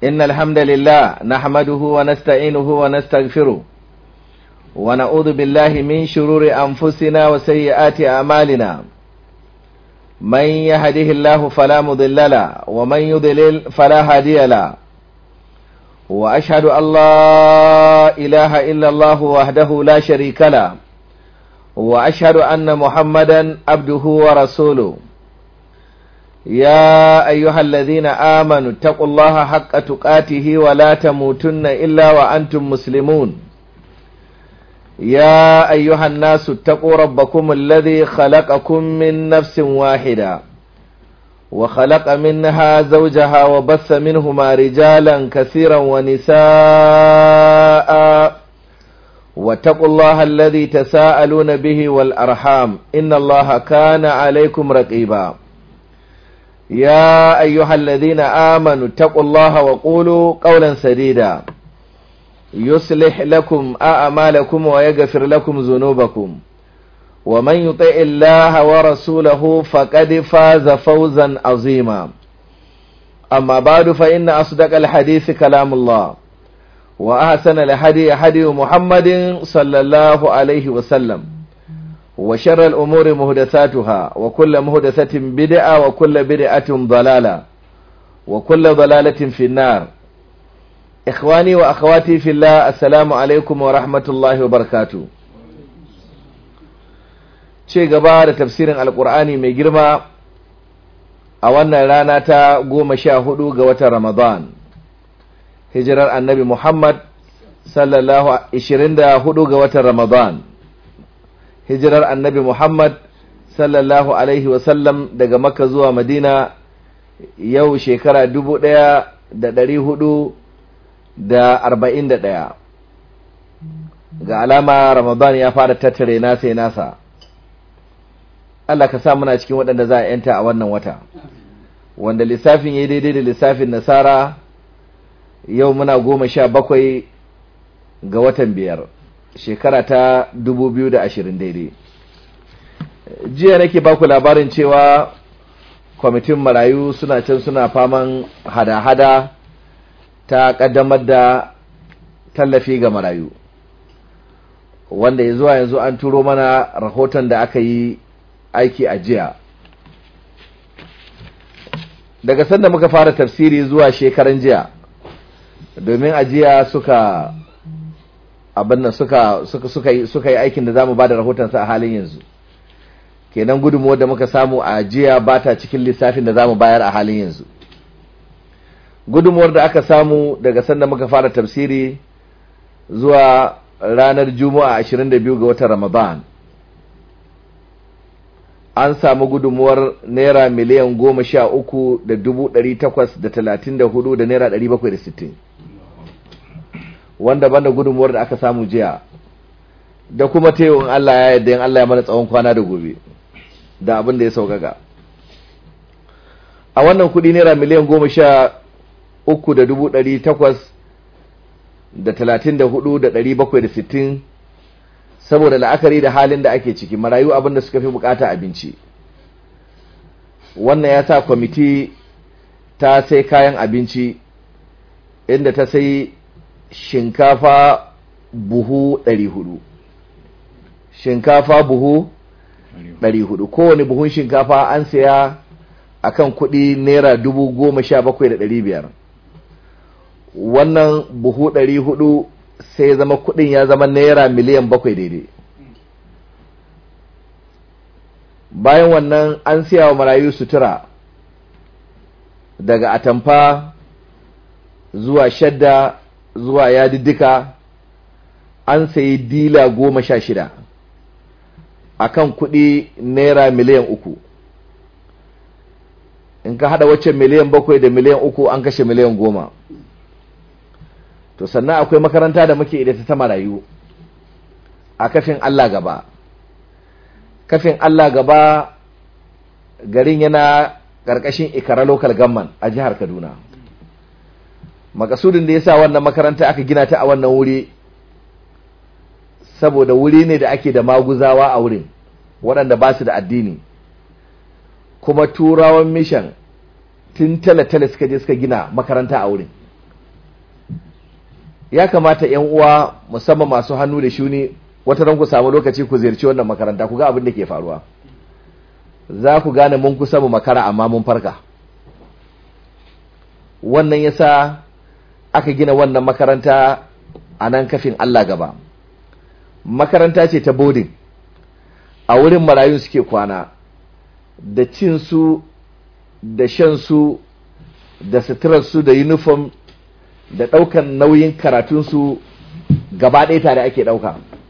إن الحمد لله نحمده ونستعينه ونستغفره ونعوذ بالله من شرور أنفسنا وسيئات أعمالنا من يهده الله فلا مضل له ومن يضلل فلا هادي له وأشهد أن لا إله إلا الله وحده لا شريك له وأشهد أن محمدا عبده ورسوله يا أيها الذين آمنوا اتقوا الله حق تقاته ولا تموتن إلا وأنتم مسلمون يا أيها الناس اتقوا ربكم الذي خلقكم من نفس واحدة وخلق منها زوجها وبث منهما رجالا كثيرا ونساء واتقوا الله الذي تساءلون به والأرحام إن الله كان عليكم رقيبا يا أيها الذين آمنوا اتقوا الله وقولوا قولا سديدا يصلح لكم أعمالكم ويغفر لكم ذنوبكم ومن يطع الله ورسوله فقد فاز فوزا عظيما أما بعد فإن أصدق الحديث كلام الله وأحسن الهدي هدي محمد صلى الله عليه وسلم وشر الأمور مهدثاتها وكل مهدثة بدعة وكل بدعة ضلالة وكل ضلالة في النار إخواني وأخواتي في الله السلام عليكم ورحمة الله وبركاته ce gaba da tafsirin alkur'ani mai girma a wannan rana ta goma sha hudu ga watan ramadan hijirar annabi muhammad sallallahu ishirin da hudu ga watan ramadan hijirar annabi muhammad sallallahu alaihi wasallam daga makka zuwa madina yau shekara dubu daya da dari hudu da arba'in da daya ga alama ramadan ya fara tattare nasa nasa Allah ka sa muna cikin waɗanda za a yanta a wannan wata wanda lissafin ya daidai da lissafin nasara yau muna goma sha bakwai ga watan biyar shekara ta dubu biyu da ashirin daidai jiya nake baku labarin cewa kwamitin marayu suna can suna faman hada-hada ta ƙaddamar da tallafi ga marayu wanda ya zuwa yanzu an turo mana rahoton da aka yi aiki a jiya daga sanda muka fara tafsiri zuwa shekaran jiya domin a jiya suka abin nan suka suka suka yi suka yi aikin da zamu bada rahoton sa a halin yanzu kenan gudunmuwar da muka samu a jiya ba ta cikin lissafin da zamu bayar a halin yanzu gudunmuwar da aka samu daga sanda muka fara tafsiri zuwa ranar juma'a 22 ga watan ramadan an samu gudunmuwar naira miliyan goma sha uku da dubu ɗari takwas da talatin da hudu da naira ɗari bakwai da sittin wanda banda gudunmuwar da aka samu jiya da kuma taiwon Allah ya yadda yin Allah ya mana tsawon kwana da gobe da abin da ya sauƙaƙa a wannan kuɗi naira miliyan goma sha uku da dubu ɗari takwas da talatin da hudu da ɗari bakwai da sittin saboda la'akari da halin da ake ciki marayu abin da suka fi bukata abinci wannan ya sa kwamiti ta sai kayan abinci inda ta sai shinkafa buhu 400 shinkafa buhu 400 kowane buhun shinkafa an saya akan kuɗi naira dubu goma sha bakwai da ɗari biyar wannan buhu ɗari hudu sai zama kudin ya zama naira miliyan bakwai daidai bayan wannan an siya wa marayu sutura daga atamfa zuwa shadda zuwa yadiddika an sayi dila goma sha shida akan kudi naira miliyan uku in ka hada waccan miliyan bakwai da miliyan uku an kashe miliyan goma to sannan akwai makaranta da muke ida ta marayu a kafin Allah gaba kafin Allah gaba garin yana ƙarƙashin ikara local government a jihar Kaduna makasudin da yasa wannan makaranta aka gina ta a wannan wuri saboda wuri ne da ake da maguzawa a wurin waɗanda ba su da addini kuma turawan mission tun tale-tale suka je suka gina makaranta a wurin ya kamata yan uwa musamman masu hannu da shuni wata ran ku samu lokaci ku ziyarci wannan makaranta ku ga abin da ke faruwa za ku gane mun kusa mu makara amma mun farka wannan yasa aka gina wannan makaranta a nan kafin Allah gaba makaranta ce ta boarding a wurin marayun suke kwana da cinsu da shansu da suturarsu da uniform da ɗaukan nauyin karatunsu gaba ɗaya tare ake ɗauka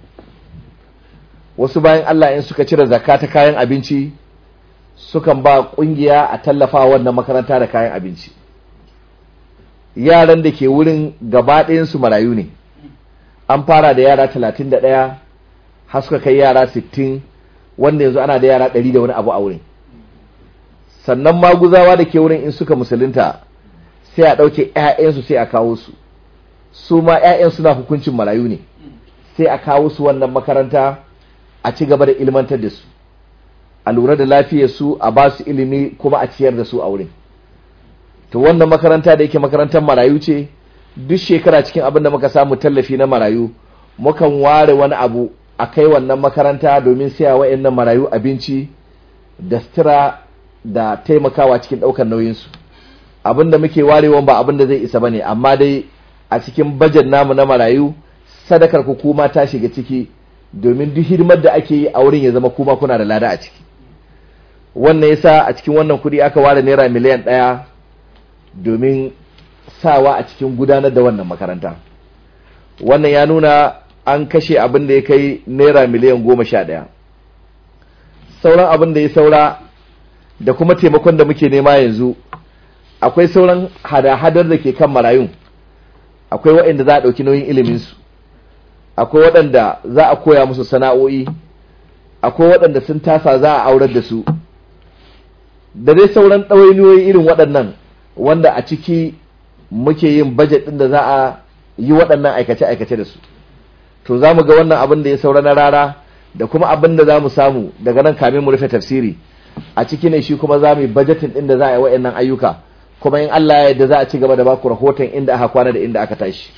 wasu bayan Allah in suka cire zakka ta kayan abinci sukan ba ƙungiya a tallafa wannan makaranta da kayan abinci yaran da ke wurin gaba ɗayansu marayu ne an fara da yara talatin da ɗaya har suka kai yara sittin wanda yanzu ana da yara ɗari da wani abu a wurin sannan maguzawa da ke wurin in suka musulunta sai a ɗauke 'ya'yansu sai a kawo su su ma 'ya'yan suna hukuncin marayu ne sai a kawo su wannan makaranta a ci gaba da ilmantar da su a lura da lafiyar su a ba su ilimi kuma a ciyar da su a wurin to wannan makaranta da yake makarantar marayu ce duk shekara cikin abin da muka samu tallafi na marayu mukan ware wani abu a kai wannan makaranta domin siya wa'annan marayu abinci da sutura da taimakawa cikin ɗaukar nauyinsu abin da muke warewa ba abin da zai isa ba ne amma dai a cikin bajet namu na marayu sadakar ku kuma ta shiga ciki domin duk hidimar da ake yi a wurin ya zama kuma kuna da lada a ciki wannan yasa a cikin wannan kuɗi aka ware naira miliyan ɗaya domin sawa a cikin gudanar da wannan makaranta wannan ya nuna an kashe abin da ya kai naira miliyan goma sha ɗaya sauran abin da ya saura da kuma taimakon da muke nema yanzu akwai sauran hada-hadar da ke kan marayun akwai waɗanda za a ɗauki nauyin iliminsu akwai waɗanda za a koya musu sana'o'i akwai waɗanda sun tasa za a aurar da su da dai sauran ɗawainiyoyi irin waɗannan wanda a ciki muke yin bajet ɗin da za a yi waɗannan aikace-aikace da su to za mu ga wannan abin da ya saura na rara da kuma abin da za mu samu daga nan kamin mu rufe tafsiri a ciki ne shi kuma za mu yi bajetin ɗin da za a yi waɗannan ayyuka kuma in Allah ya yarda za a ci gaba da baku rahoton inda aka kwana da inda aka tashi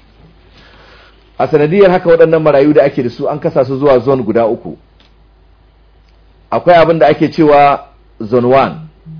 a sanadiyar haka waɗannan marayu da ake da su an kasa su zuwa zone guda uku akwai abin da ake cewa zone 1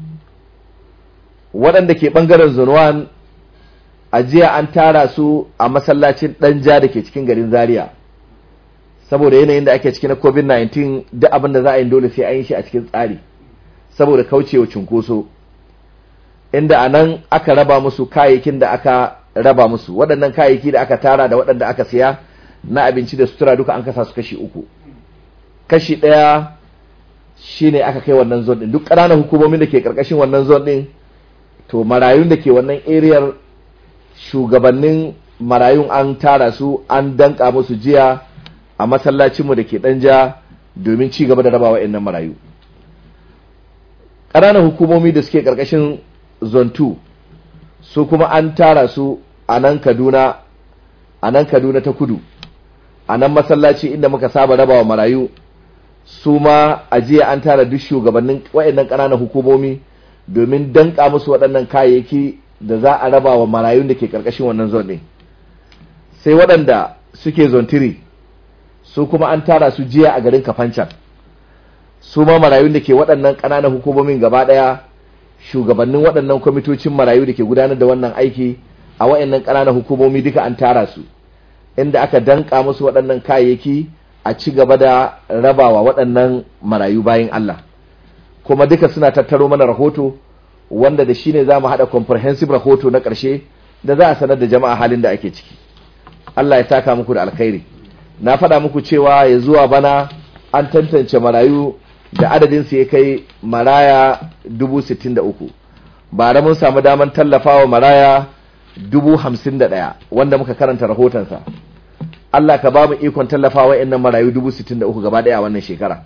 waɗanda ke ɓangaren zone 1 a jiya an tara su a masallacin ɗanja da ke cikin garin zaria saboda yanayin da ake ciki na covid-19 duk abin da za a yi dole sai an yi shi a cikin tsari saboda kaucewa cunkoso inda a nan aka raba musu kayayyakin da aka raba musu waɗannan kayayyaki da aka tara da waɗanda aka siya na abinci da sutura duka an kasa su kashi uku kashi ɗaya shine aka kai wannan zon ɗin duk ƙananan hukumomin da ke ƙarƙashin wannan zon ɗin to marayun da ke wannan eriyar shugabannin marayun an tara su an danka musu jiya a masallacinmu da ke ɗanja domin ci gaba da rabawa wa'annan marayu ƙananan hukumomi da suke ƙarƙashin zone 2 su kuma an tara su a nan kaduna a nan kaduna ta kudu a nan masallaci inda muka saba rabawa marayu su ma a jiya an tara duk shugabannin waɗannan ƙananan hukumomi domin danka musu waɗannan kayayyaki da za a raba wa marayun da ke ƙarƙashin wannan zone ɗin sai waɗanda suke zontiri su kuma an tara su jiya a garin kafancan su ma marayun da ke waɗannan ƙananan hukumomin gaba ɗaya shugabannin waɗannan kwamitocin marayu da ke gudanar da wannan aiki a waɗannan ƙananan hukumomi duka an tara su inda aka danka musu waɗannan kayayyaki a ci gaba da rabawa waɗannan marayu bayan Allah kuma duka suna tattaro mana rahoto wanda da shi ne za mu haɗa comprehensive rahoto na ƙarshe da za a sanar da jama'a halin da ake ciki Allah ya saka muku da alkhairi na faɗa muku cewa ya zuwa bana an tantance marayu da adadin su ya kai maraya dubu sittin da uku bara mun samu daman tallafawa maraya dubu hamsin da ɗaya wanda muka karanta rahotonsa Allah ka ba mu ikon tallafawa innan marayu dubu sittin da uku gaba ɗaya a wannan shekara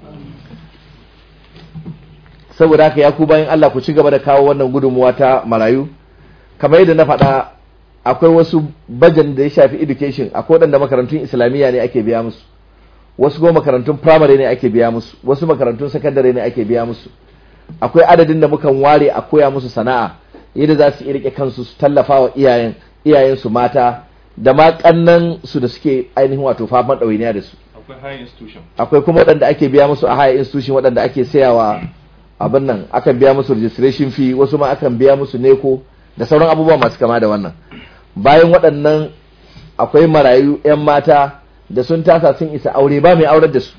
saboda haka ya ku bayan Allah ku ci gaba da kawo wannan gudunmuwa ta marayu kamar yadda na faɗa akwai wasu bajan da ya shafi education akwai waɗanda makarantun islamiyya ne ake biya musu wasu kuma makarantun primary ne ake biya musu wasu makarantun secondary ne ake biya musu akwai adadin da mukan ware a koya musu sana'a yadda za su rike kansu su tallafa wa iyayen iyayensu mata da ma kannan su da suke ainihin wato faman ɗawainiya da su akwai high institution akwai kuma waɗanda ake biya musu a higher institution waɗanda ake sayawa abin nan akan biya musu registration fee wasu ma akan biya musu neko da sauran abubuwa masu kama da wannan bayan waɗannan akwai marayu 'yan mata da sun tasa sun isa aure ba mai aurar da su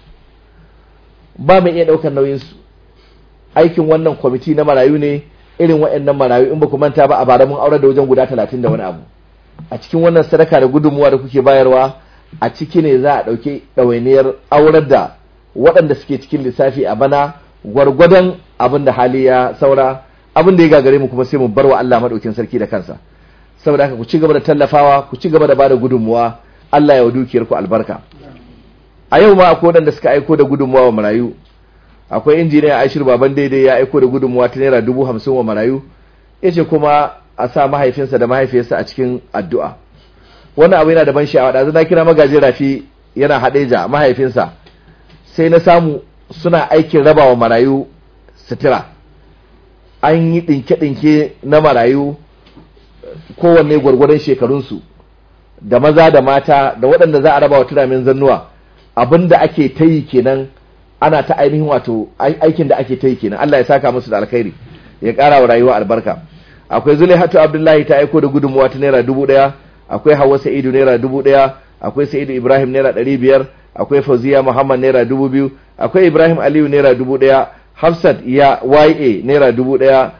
ba mai iya ɗaukar nauyinsu aikin wannan kwamiti na marayu ne irin waɗannan marayu in ba ku manta ba a bara mun aurar da wajen guda talatin da wani abu a cikin wannan sadaka da gudunmuwa da kuke bayarwa a ciki ne za a ɗauki ɗawainiyar aurar da waɗanda suke cikin lissafi a bana gwargwadon abin da hali ya saura abin da ya gagare mu kuma sai mu bar wa Allah maɗaukin sarki da kansa saboda haka ku ci gaba da tallafawa ku ci gaba da bada gudunmuwa Allah ya wa dukiyar ku albarka a yau ma akwai waɗanda suka aiko da gudunmuwa wa marayu akwai injiniya Aishir baban daidai ya aiko da gudunmuwa ta naira dubu hamsin wa marayu yace kuma a sa mahaifinsa da mahaifiyarsa a cikin addu'a wannan abu yana da ban sha'awa da na kira magaji rafi yana haɗeja mahaifinsa sai na samu suna aikin rabawa marayu sutura an yi ɗinke-ɗinke na marayu kowanne gwargwadon shekarunsu da maza da mata da waɗanda za a raba wa turamin zannuwa abinda ake ta yi kenan ana ta ainihin wato aikin da ake ta yi kenan Allah ya saka musu da alkhairi ya ƙara wa rayuwa albarka akwai Zulaihatu Abdullahi ta aiko da gudunmuwa ta naira dubu ɗaya akwai Hauwa Sa'idu naira dubu ɗaya akwai Sa'idu Ibrahim naira ɗari biyar akwai Fauziya Muhammad naira dubu biyu akwai Ibrahim Aliyu naira dubu ɗaya Hafsat ya YA naira dubu ɗaya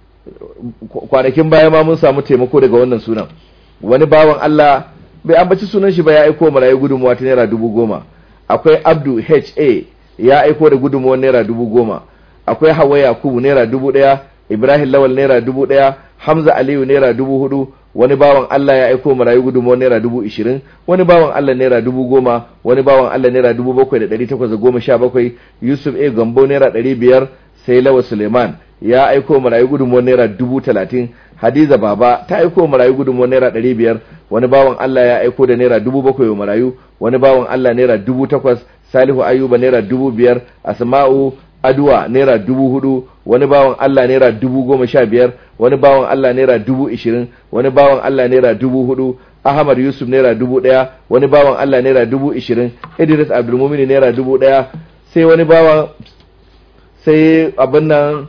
kwanakin baya ma mun samu taimako daga wannan sunan wani bawan Allah bai ambaci sunan shi ba ya aiko marayu gudunmuwa ta naira dubu goma akwai Abdu HA ya aiko da gudunmuwar naira dubu goma akwai Hawa Yakubu naira dubu ɗaya Ibrahim Lawal naira dubu ɗaya Hamza Aliyu naira dubu hudu wani bawan Allah ya aiko marayu gudunmuwar naira dubu ishirin wani bawan Allah naira dubu goma wani bawan Allah naira dubu bakwai da ɗari takwas da goma sha bakwai Yusuf A Gambo naira ɗari biyar sai Lawa Suleiman ya aiko marayu gudunmuwar naira dubu talatin Hadiza Baba ta aiko marayu gudunmuwar naira ɗari biyar wani bawan Allah ya aiko da naira dubu bakwai wa marayu wani bawan Allah naira dubu takwas Salihu Ayuba naira dubu biyar Asma'u Aduwa naira dubu hudu wani bawan Allah naira dubu goma sha biyar wani bawan Allah naira dubu ishirin wani bawan Allah naira dubu hudu Ahmad Yusuf naira dubu ɗaya wani bawan Allah naira dubu ishirin Idris Abdulmumini naira dubu ɗaya sai wani bawan sai abin nan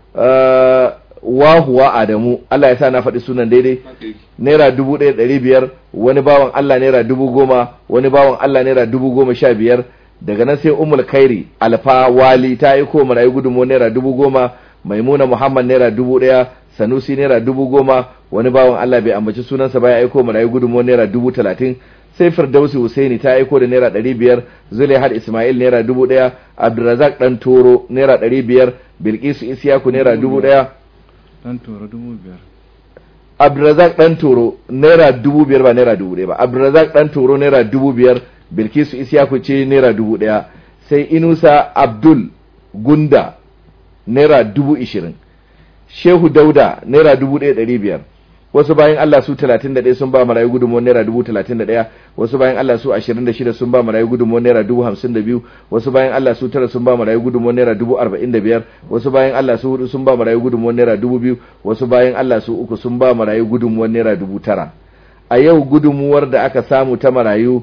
wahuwa Adamu Allah ya sa na faɗi sunan daidai naira dubu ɗaya ɗari biyar wani bawan Allah naira dubu goma wani bawan Allah naira dubu goma sha biyar daga nan sai umul kairi alfa wali ta yi ko marayu gudunmu naira dubu goma maimuna muhammad naira dubu ɗaya sanusi naira dubu goma wani bawan allah bai ambaci sunansa ba ya aiko marayu gudunmu naira dubu talatin sai firdausi husaini ta aiko da naira ɗari biyar zulaihat ismail naira dubu ɗaya abdulrazak ɗan toro naira ɗari biyar bilkisu isiyaku naira dubu ɗaya dan toro dubu biyar abdulrazak ɗan toro naira dubu biyar ba naira dubu ɗaya ba abdulrazak ɗan toro naira dubu biyar bilkisu isyaku ce naira dubu ɗaya sai inusa abdul gunda naira dubu ishirin shehu dauda naira dubu ɗaya ɗari biyar wasu bayan allah su talatin da ɗaya sun ba marayu gudunmuwar naira dubu talatin da ɗaya wasu bayan allah su ashirin da shida sun ba marayu gudunmuwar naira dubu hamsin da biyu wasu bayan allah su tara sun ba marayu gudunmuwar naira dubu arba'in da biyar wasu bayan allah su hudu sun ba marayu gudunmuwar naira dubu biyu wasu bayan allah su uku sun ba marayu gudunmuwar naira dubu tara a yau gudunmuwar da aka samu ta marayu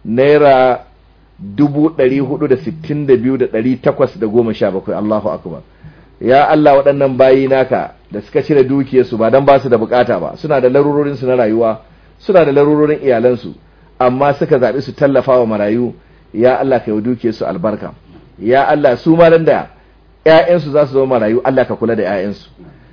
naira dubu ɗari hudu da sittin da biyu da ɗari takwas da goma sha bakwai Allahu akbar ya Allah waɗannan bayi naka da suka cire dukiyarsu ba don ba su da bukata ba suna da larurorinsu na rayuwa suna da larurorin iyalansu amma suka zaɓi su tallafa wa marayu ya Allah ka yi dukiyarsu albarka ya Allah su ma da ‘ya'yansu za su zama marayu Allah ka kula da ‘ya'yansu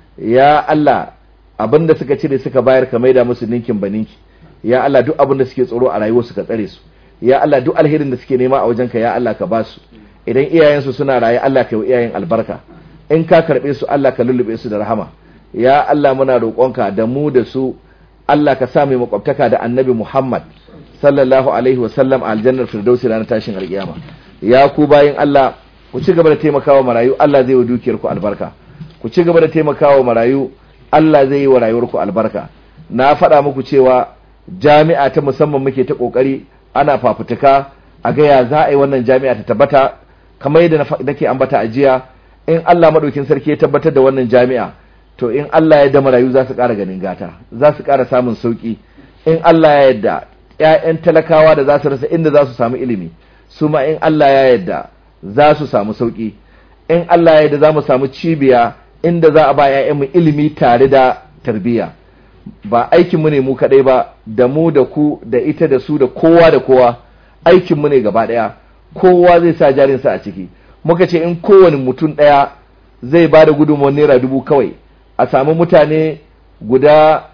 ya Allah abin da suka cire suka bayar ka maida musu ninkin ba ninki ya Allah duk abin da suke tsoro a rayuwarsu ka tsare su ya Allah duk alherin da suke nema a wajenka ya Allah ka ba su idan iyayensu suna raye Allah ka yi iyayen albarka in ka karɓe su Allah ka lullube su da rahama ya Allah muna roƙonka da mu da su Allah ka sa mai makwabtaka da annabi Muhammad sallallahu alaihi wa sallam a aljannar firdausi ranar tashin alƙiyama ya ku bayin Allah ku ci gaba da taimakawa marayu Allah zai wa dukiyar ku albarka ku ci gaba da taimakawa marayu Allah zai yi wa rayuwar ku albarka na faɗa muku cewa jami'a ta musamman muke ta ƙoƙari ana fafutuka a ga ya za a yi wannan jami'a ta tabbata kamar yadda nake ambata a jiya in Allah madaukin sarki ya tabbatar da wannan jami'a to in Allah ya da marayu za su ƙara ganin gata za su ƙara samun sauƙi in Allah ya yadda 'ya'yan talakawa da za su rasa inda za su samu ilimi su ma in Allah ya yarda za su samu sauƙi in Allah ya yarda za mu samu cibiya inda za a ba 'ya'yanmu ilimi tare da tarbiyya ba aikinmu ne mu kaɗai ba da mu da ku da ita da su da kowa da kowa aikinmu ne gaba ɗaya kowa zai sa jarinsa a ciki muka ce in kowane mutum ɗaya zai ba da gudunmawar naira dubu kawai a samu mutane guda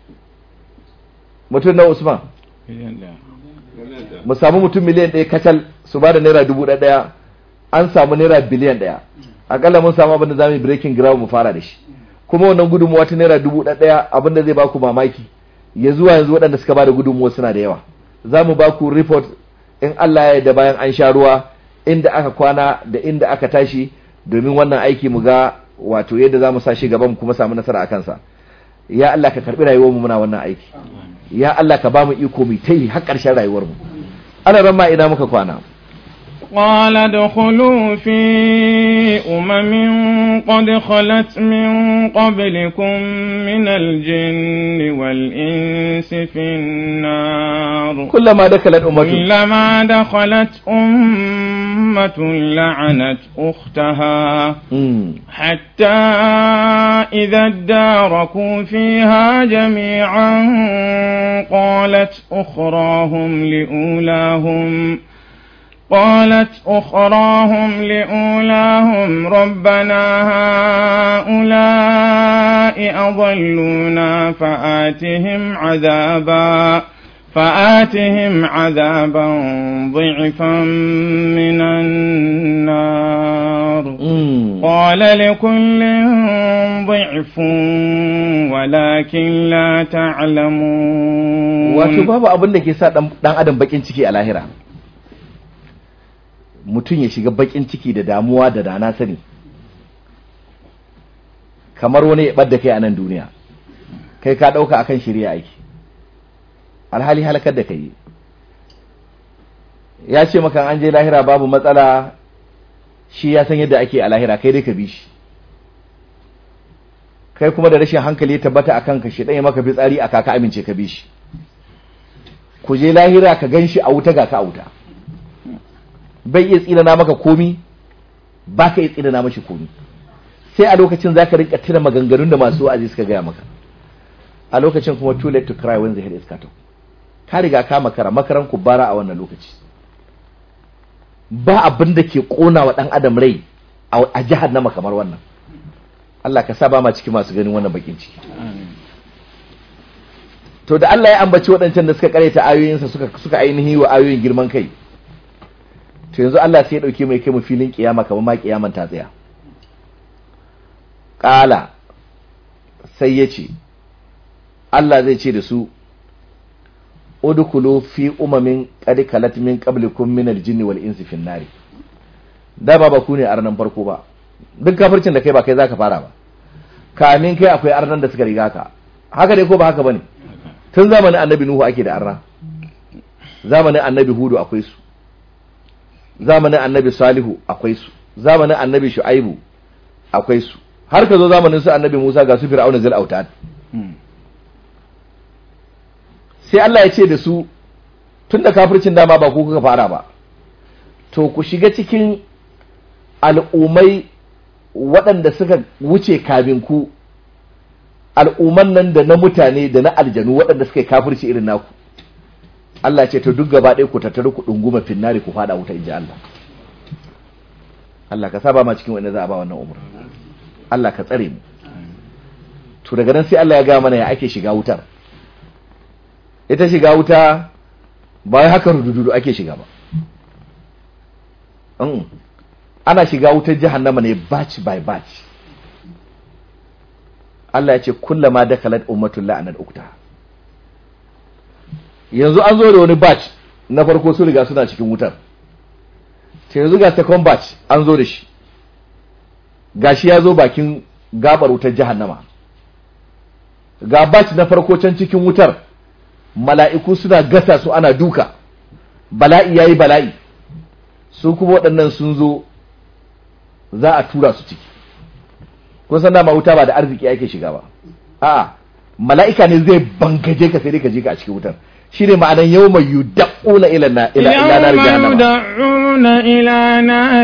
mutum na usman miliyan ɗaya mu samu mutum miliyan ɗaya kacal su ba da naira dubu ɗaya an samu naira biliyan ɗaya akalla mun samu abin da za mu yi breaking ground mu fara da shi kuma wannan gudunmuwa ta naira dubu ɗaya abin da zai ba ku mamaki ya zuwa yanzu waɗanda suka ba da gudunmuwa suna da yawa za mu ba ku report in Allah ya yarda bayan an sha ruwa inda aka kwana da inda aka tashi domin wannan aiki mu ga wato yadda za mu sa shi gaban mu kuma samu nasara a kansa ya Allah ka karɓi rayuwar mu muna wannan aiki ya Allah ka ba mu iko mu ta yi har ƙarshen rayuwar mu ana ran ma ina muka kwana قال ادخلوا في أمم قد خلت من قبلكم من الجن والإنس في النار kullama dakalat ummatu كلما دخلت أمة لعنت أختها Mm. حتى إذا اداركوا فيها جميعا قالت أخراهم لأولاهم قالت أخراهم لأولاهم ربنا هؤلاء أضلونا فآتهم عذابا فآتهم عذابا ضعفا من النار Mm. قال لكل ضعف ولكن لا تعلمون wato babu abin da ke sa dan dan adam bakin ciki a lahira mutum ya shiga bakin ciki da damuwa da dana sani kamar wani ya ɓadda kai a nan duniya kai ka ɗauka akan shirya aiki alhali halakar da kai ya ce maka an je lahira babu matsala shi ya san yadda ake a lahira kai dai ka bi shi kai kuma da rashin hankali ya tabbata akan ka shi ɗaya maka fitsari a kaka amince ka bi shi ku je lahira ka gan shi a wuta ga ka a wuta bai iya tsinana maka komi ba ka iya tsinana mashi komi sai a lokacin za ka rinka tuna maganganun da masu wa'azi suka gaya maka a lokacin kuma too late to cry when the head is cut off ka riga ka makara makaran ku bara a wannan lokaci ba abin da ke kona wa dan adam rai a a jahannama kamar wannan Allah ka sa ba ma cikin masu ganin wannan bakin ciki to da Allah ya ambaci waɗancan da suka kareta ayoyinsa suka suka ainihi wa ayoyin girman kai to yanzu Allah sai ya dauke mai kai mu filin kiyama kamar ma kiyaman ta tsaya qala sai ya ce Allah zai ce da su udkhulu fi umamin qad kalat min qablikum min al-jinni wal insi fin nari da ba ba ku ne arnan farko ba duk kafircin da kai ba kai zaka fara ba kamin kai akwai arnan da suka riga ka haka dai ko ba haka bane tun zamanin annabi nuhu ake da arna zamanin annabi hudu akwai su zamanin annabi salihu akwai su zamanin annabi shu'aibu akwai su har ka zo zamanin su annabi musa ga su fir'auna zil autad sai Allah ya ce da su tun da kafircin dama ba ku kuka fara ba to ku shiga cikin al'ummai waɗanda suka wuce kamin ku al'umman nan da na mutane da na aljanu waɗanda suka yi kafirci irin naku Allah ce to duk gaba ɗaya ku tattaru ku ɗunguma finnari ku faɗa wuta inji Allah Allah ka saba ma cikin wanda za a ba wannan umar Allah ka tsare mu to daga nan sai Allah ya ga mana ya ake shiga wutar ita shiga wuta ba wai haka rududu ake shiga ba Mm. ana shiga wutar jahannama ne batch by batch Allah ya ce kullama dakalat ummatul la'anat ukta yanzu an zo da wani batch na farko su riga suna cikin wutar ta yanzu ga second batch an zo da shi gashi ya zo bakin gabar wutar jahannama ga batch na farko can cikin wutar mala'iku suna gasa su ana duka bala'i yayi bala'i su kuma waɗannan sun zo za a tura su ciki kun san dama wuta ba da arziki ake shiga ba a'a mala'ika ne zai bangaje ka sai dai ka je ka a cikin wutar shine ma'anan yawma yud'una ila na ila ila nar يوم jahannama يدعون إلى نار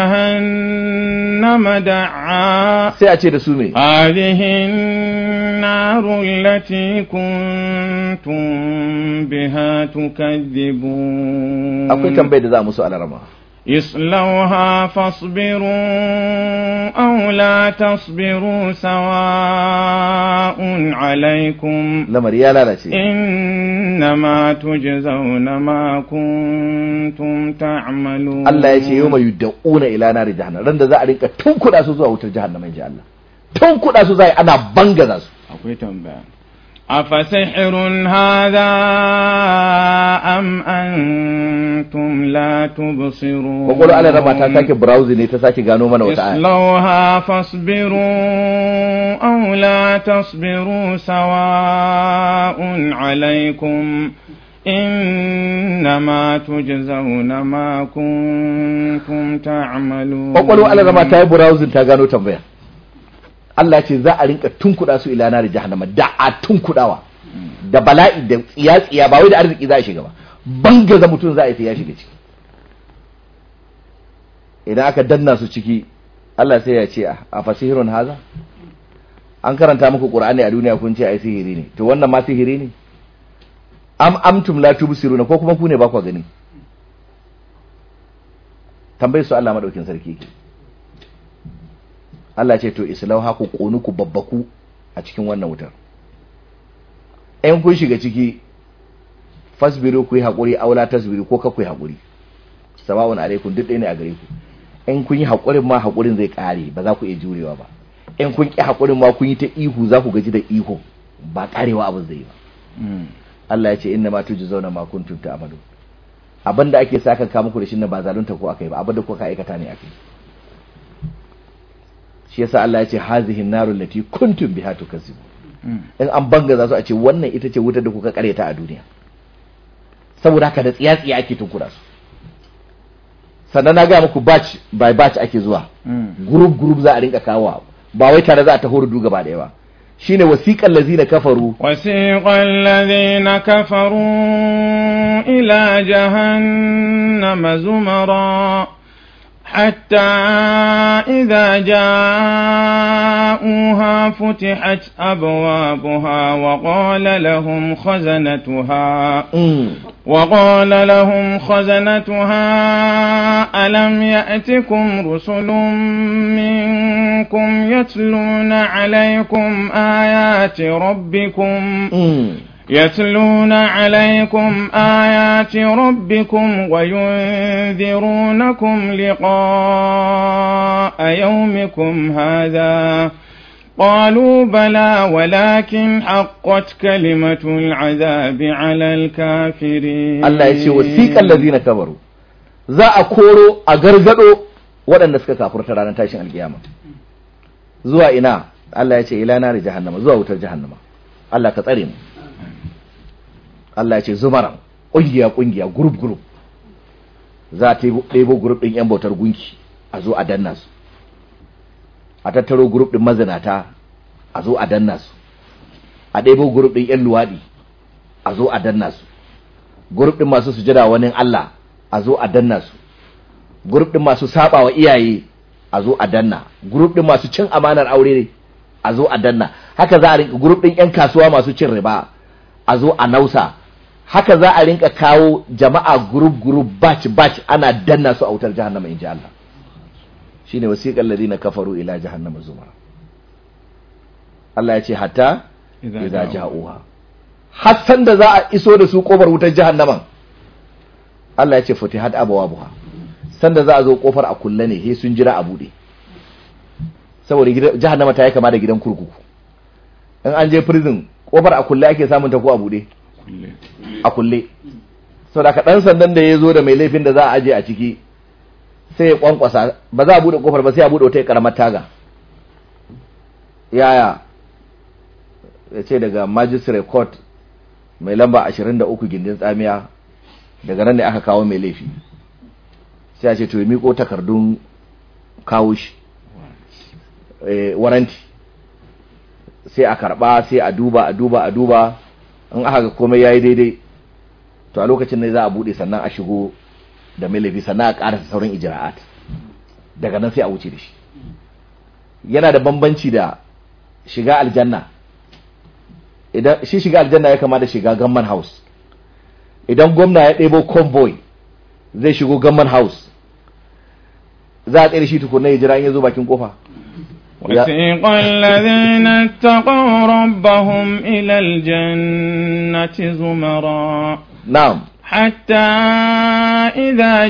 جهنم دعا sai a ce da su me هذه النار التي كنتم بها تكذبون akwai tambayar da za mu so alarama اصلوها فاصبروا أو لا تصبروا سواء عليكم lamari ya lalace إنما تجزون ما كنتم تعملون Allah ya ce yawma yud'una ila nar jahannam ran da za a rinka tunkuda su zuwa wutar jahannama inji Allah tunkuda su zai ana bangaza su akwai tambaya أفسحر هذا أم أنتم لا تبصرون kwakwalwa ala rama ta sake browsing ne ta sake gano mana wata aya اصلوها فاصبروا أو لا تصبروا سواء عليكم إنما تجزون ما كنتم تعملون kwakwalwa ala rama ta yi browsing ta gano tambaya Allah ce za a rinka tunkuda su ila nar jahannama da a tunkudawa da bala'i da tsiya tsiya ba wai da arziki za a shiga ba bangaza mutum za a yi sai ya shiga ciki idan aka danna su ciki Allah sai ya ce a fasihirun haza an karanta muku qur'ani a duniya kun ce ai sihiri ne to wannan ma sihiri ne am amtum la tubsiruna ko kuma ku ne ba ku gani tambayar su Allah madaukin sarki yake Allah ce to islau haku konu ku babbaku a cikin wannan wutar ɗayan kun shiga ciki fasbiru ku yi haƙuri aula tasbiru ko ka ku yi haƙuri sawa'un alaikum duk ɗaya ne a gare ku in kun yi haƙurin ma haƙurin zai ƙare ba za ku iya jurewa ba in kun ƙi haƙurin ma kun yi ta ihu za ku gaji da ihu ba ƙarewa abin zai yi ba Allah ya ce inna ma tujzauna ma kuntum ta'malun abinda ake saka ka muku da shi ne ba zalunta ko akai ba abinda kuka aikata ne akai shi yasa Allah ya ce hazihi narul lati kuntum biha tukazzibu in an banga za su a ce wannan ita ce wutar da kuka kareta a duniya saboda haka da tsiya-tsiya ake tunkura su sannan na ga muku batch by batch ake zuwa group group za a rinka kawo ba wai tare za a taho rudu gaba daya ba shine wasiqal ladzina kafaru وسيق الذين كفروا إلى جهنم زمرا حتى إذا جاءوها فتحت أبوابها وقال لهم خزنتها mm. وقال لهم خزنتها ألم يأتكم رسل منكم يتلون عليكم آيات ربكم Mm. يتلون عليكم آيات ربكم وينذرونكم لقاء يومكم هذا قالوا بلى ولكن حقت كلمة العذاب على الكافرين Allah ya ce wasiqal ladzina kafaru za a koro a gargado waɗanda suka kafurta ranar tashin alkiyama zuwa ina Allah ya ce ila nar jahannama zuwa wutar jahannama Allah ka tsare mu Allah ya ce zumara kungiya kungiya group group za ta ɗebo group ɗin yan bautar gunki a zo a danna su a tattaro group ɗin mazinata a zo a danna su a ɗebo group ɗin yan luwaɗi a zo a danna su group ɗin masu sujada wani Allah a zo a danna su group ɗin masu saba wa iyaye a zo a danna group ɗin masu cin amanar aure ne a zo a danna haka za a rinka group ɗin yan kasuwa masu cin riba a zo a nausa haka za a rinka kawo jama'a group group batch batch ana danna su a wutar jahannama in ji Allah shine wasiqal ladina kafaru ila jahannama zumara Allah ya ce hatta idza ja'uha hassan da za a iso da su kofar wutar jahannaman Allah ya ce futihat abwabuha sanda za a zo kofar a kulle ne he sun jira a bude saboda gidan jahannama ta yi kama da gidan kurkuku in an je prison kofar a kulle ake samun ta ko a bude a kulle saboda ka dan sandan da ya zo da mai laifin da za a aje a ciki sai ya kwankwasa ba za a bude kofar ba sai a bude wata karamar taga yaya ya ce daga magistrate court mai lamba 23 gindin tsamiya daga nan ne aka kawo mai laifi sai a ce to ya miko takardun kawo shi waranti sai a karba sai a duba a duba a duba in aka ga komai yayi daidai to a lokacin ne za a bude sannan a shigo da mai laifi sannan a karasa sauran ijra'at daga nan sai a wuce da shi yana da bambanci da shiga aljanna idan shi shiga aljanna ya kama da shiga gamman house idan gwamna ya ɗebo convoy zai shigo gamman house za a tsere shi tukunna ya jira in ya zo bakin kofa وسيق الذين اتقوا ربهم إلى الجنة زمرا na'am حتى إذا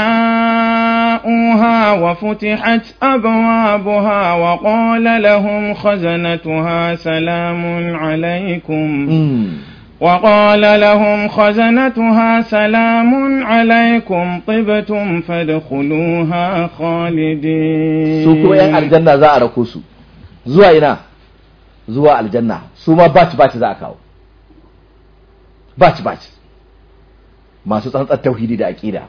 جاءوها وفتحت أبوابها وقال لهم خزنتها سلام عليكم mm. وقال لهم خزنتها سلام عليكم طبتم فادخلوها خالدين su kuma yan aljanna za a rako su zuwa ina zuwa aljanna su ma batch batch za a kawo batch batch masu tsantsar tauhidi da aqida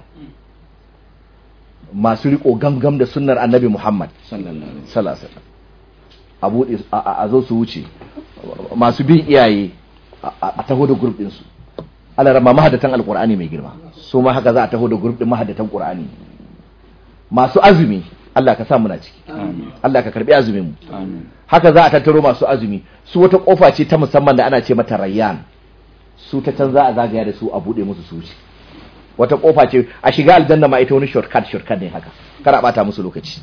masu riko gamgam da sunnar annabi Muhammad sallallahu alaihi wasallam a bude a- a zo su wuce masu bin iyaye a- a taho da group din su alarama mahadatan alqur'ani mai girma su ma haka za a taho da group din mahadatan qur'ani masu azumi Allah ka sa muna ciki Allah ka karbi azumin mu آمين haka za a tattaro masu azumi su wata kofa ce ta musamman da ana ce mata rayyan su ta can za a zagaya da su a bude musu su wuce wata kofa ce a shiga aljanna ma ita wani shortcut shortcut ne haka kar a bata musu lokaci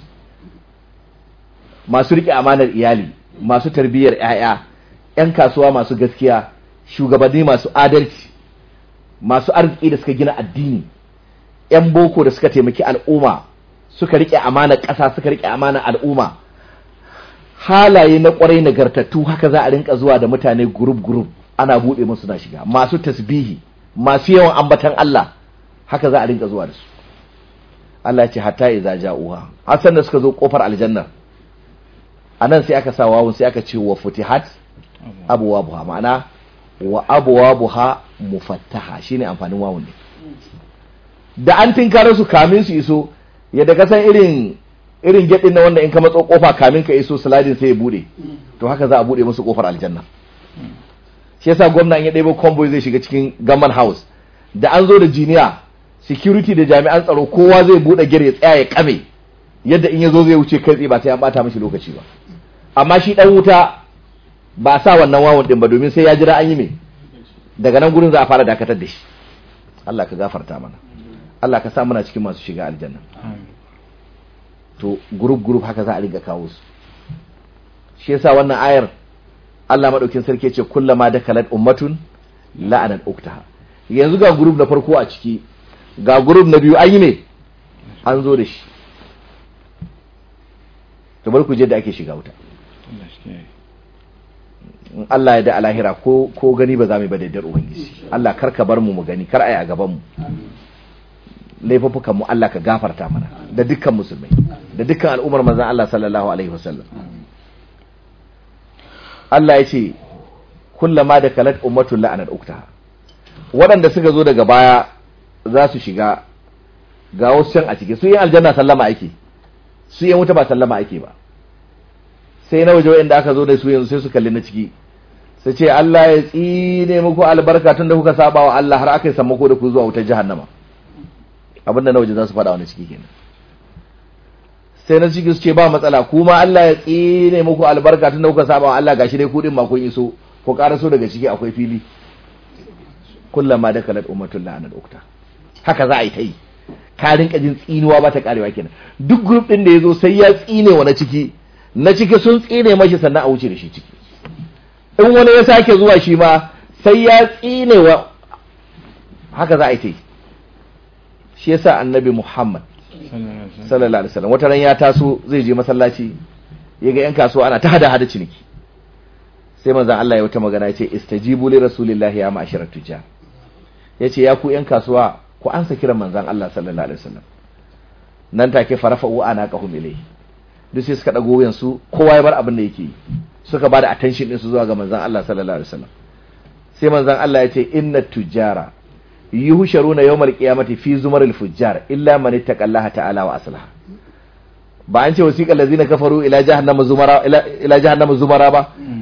masu rike amanar iyali masu tarbiyyar ƴaƴa ƴan kasuwa masu gaskiya shugabanni masu adalci masu arziki da suka gina addini ƴan boko da suka taimaki al'umma suka rike amanar ƙasa suka rike amanar al'umma halaye na kwarai nagartattu haka za a rinka zuwa da mutane group group ana bude musu na shiga masu tasbihi masu yawan ambatan Allah haka za a rinka zuwa da su Allah ya ce hatta idza ja'uha hasan da suka zo kofar aljanna anan sai aka sa wawun sai aka ce wa futihat abwabuha ma'ana wa abwabuha mufattaha shine amfanin wawun ne da an tinkare su kamin su iso yadda ka san irin irin gedin na wanda in ka matso kofa kamin ka iso sliding sai ya bude to haka za a bude musu kofar aljanna shi yasa gwamna in ya ɗebo convoy zai shiga cikin gaman house da an zo da jiniya security da jami'an tsaro kowa zai bude gate ya tsaya ya kame yadda in ya zo zai wuce kai tsaye ba sai an bata mishi lokaci ba amma shi dan wuta ba a sa wannan wawan din ba domin sai ya jira an yi me daga nan gurin za a fara dakatar da shi Allah ka gafarta mana Allah ka sa muna cikin masu shiga aljanna to group group haka za a riga kawo su shi yasa wannan ayar Allah madaukin sarki ce kullama da kalat ummatun la'anat uktaha yanzu ga group na farko a ciki ga group na biyu an yi me an zo da shi to bar ku je da ake shiga wuta in Allah ya da alahira ko ko gani ba za mu yi ba da yardar ubangiji Allah kar ka bar mu mu gani kar ai a gaban mu laifuffukan mu Allah ka gafarta mana da dukkan musulmai da dukkan al'ummar manzon Allah sallallahu alaihi wasallam Allah ya ce kullama da kalat ummatul la'anat uktaha waɗanda suka zo daga baya za su shiga ga wasu can a ciki su yin aljanna sallama ake su yin wuta ba sallama ake ba sai na waje wa'anda aka zo da su yanzu sai su kalli na ciki sai ce Allah ya tsine muku albarka tun da kuka saba wa Allah har aka yi sammako da ku zuwa wutar jahannama abinda na waje za su faɗa wani ciki kenan sai na ciki su ce ba matsala kuma Allah ya tsine muku albarka tun da kuka saba wa Allah gashi dai kudin ma kun iso ko karaso daga ciki akwai fili kullama da kalat ummatul la'anat ukta haka za a yi ta yi ka rinka jin tsinuwa ba ta karewa kenan duk group din da yazo sai ya tsine wa na ciki na ciki sun tsine mashi sannan a wuce da shi ciki in wani ya sake zuwa shi ma sai ya tsine wa haka za a yi ta yi shi yasa annabi Muhammad sallallahu alaihi wasallam wata ran ya taso zai je masallaci ya ga yan kasuwa ana ta hada hada ciniki sai manzon Allah ya wata magana ya ce istajibu li rasulillahi ya ma'asharat tujjar yace ya ku yan kasuwa ku ansa kiran manzon Allah sallallahu alaihi wasallam nan take farafa'u ana qahum ilayhi duk sai suka dago wuyan su kowa ya bar abin da yake yi suka bada attention din su zuwa ga manzon Allah sallallahu alaihi wasallam sai manzon Allah ya ce inna tujjara yuhsharuna yawmal qiyamati fi zumaril fujjar illa man ittaqallaha ta'ala wa aslaha ba an ce wasiqal ladzina kafaru ila jahannama zumara ila, ila jahannama zumara ba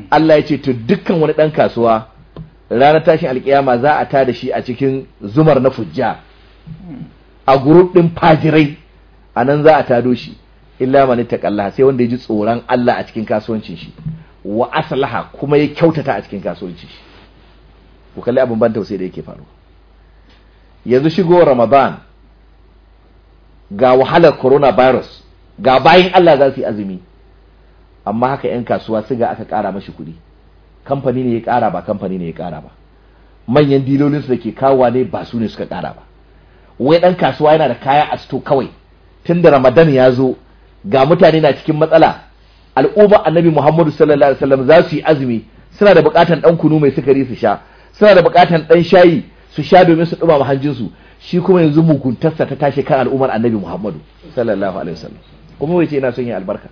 Allah ya ce to dukkan wani dan kasuwa ranar tashin alkiyama za a tada shi a cikin zumar na fujja a group din fajirai a nan za a tado shi illa man taqalla sai wanda ya ji tsoron Allah a cikin kasuwancin shi wa aslaha kuma ya kyautata a cikin kasuwancin shi ku kalli abin ban tausayi da yake faruwa yanzu shigo Ramadan ga wahalar coronavirus ga bayin Allah za su yi azumi amma haka 'yan kasuwa siga aka ƙara mashi kuɗi kamfani ne ya ƙara ba kamfani ne ya ƙara ba manyan dilolinsu da ke kawowa ne ba su ne suka ƙara ba wai ɗan kasuwa yana da kaya a sto kawai tun da ramadan ya zo ga mutane na cikin matsala al'umma annabi muhammadu sallallahu alaihi wasallam za su yi azumi suna da buƙatar ɗan kunu mai sukari su sha suna da buƙatar ɗan shayi su sha domin su ɗumama hanjinsu shi kuma yanzu muguntarsa ta tashi kan al'ummar annabi muhammadu sallallahu alaihi wasallam kuma wai ce ina son yin albarka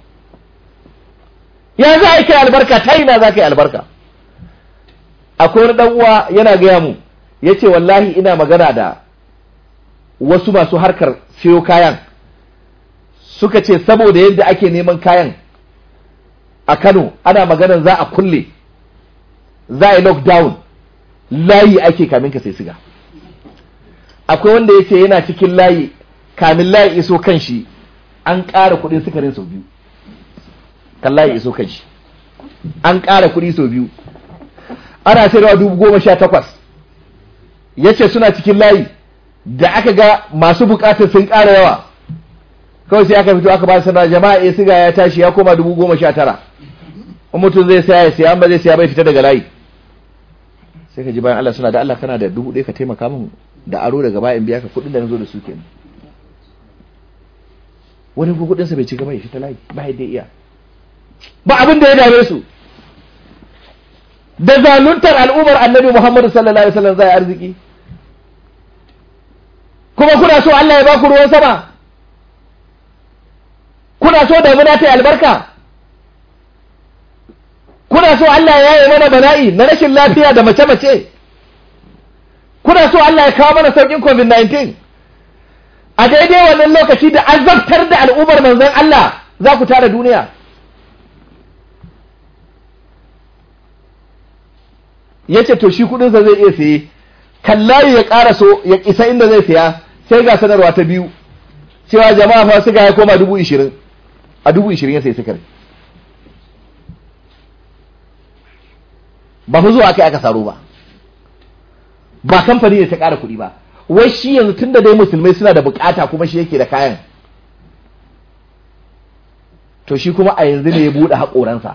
ya za a kai albarka ta ina za ka yi albarka akwai wani dan uwa yana gaya mu ya ce wallahi ina magana da wasu masu harkar siyo kayan suka ce saboda yadda ake neman kayan a kano ana maganan za a kulle za a yi lockdown layi ake kamin ka sai siga akwai wanda ya ce yana cikin layi kamin layi iso kan shi an ƙara kuɗin sukarin sau biyu kan layi iso kan shi an ƙara kuɗi sau biyu ana sayarwa dubu goma sha takwas ya ce suna cikin layi da aka ga masu bukatar sun ƙara yawa kawai sai aka fito aka ba sanar jama'a ya siga ya tashi ya koma dubu goma sha tara in mutum zai saya ya siya ba zai siya bai fita daga layi sai ka ji bayan Allah suna da Allah kana da dubu ɗaya ka taimaka min da aro daga bayan biya ka kuɗin da na zo da su kenan wani ko kuɗinsa bai ci gaba ya fita layi ba yadda iya ba abin da ya dame su da zaluntar al'ummar annabi Muhammadu sallallahu alaihi wasallam zai arziki kuma kuna so Allah ya baku ruwan sama kuna so damuna ta yi albarka kuna so Allah ya yi mana bala'i na rashin lafiya da mace-mace kuna so Allah ya kawo mana saukin covid-19 a daidai wannan lokaci da azabtar da al'ummar manzon Allah za ku tara duniya ya ce to shi kudinsa zai iya saye kallayi ya ƙara so ya isa inda zai saya sai ga sanarwa ta biyu cewa jama'a fa suka ya koma dubu ishirin a dubu ishirin ya sai sukari ba fi zuwa aka aka saro ba ba kamfani ne ta ƙara kuɗi ba wai shi yanzu tun da dai musulmai suna da bukata kuma shi yake da kayan to shi kuma a yanzu ne ya buɗe haƙoransa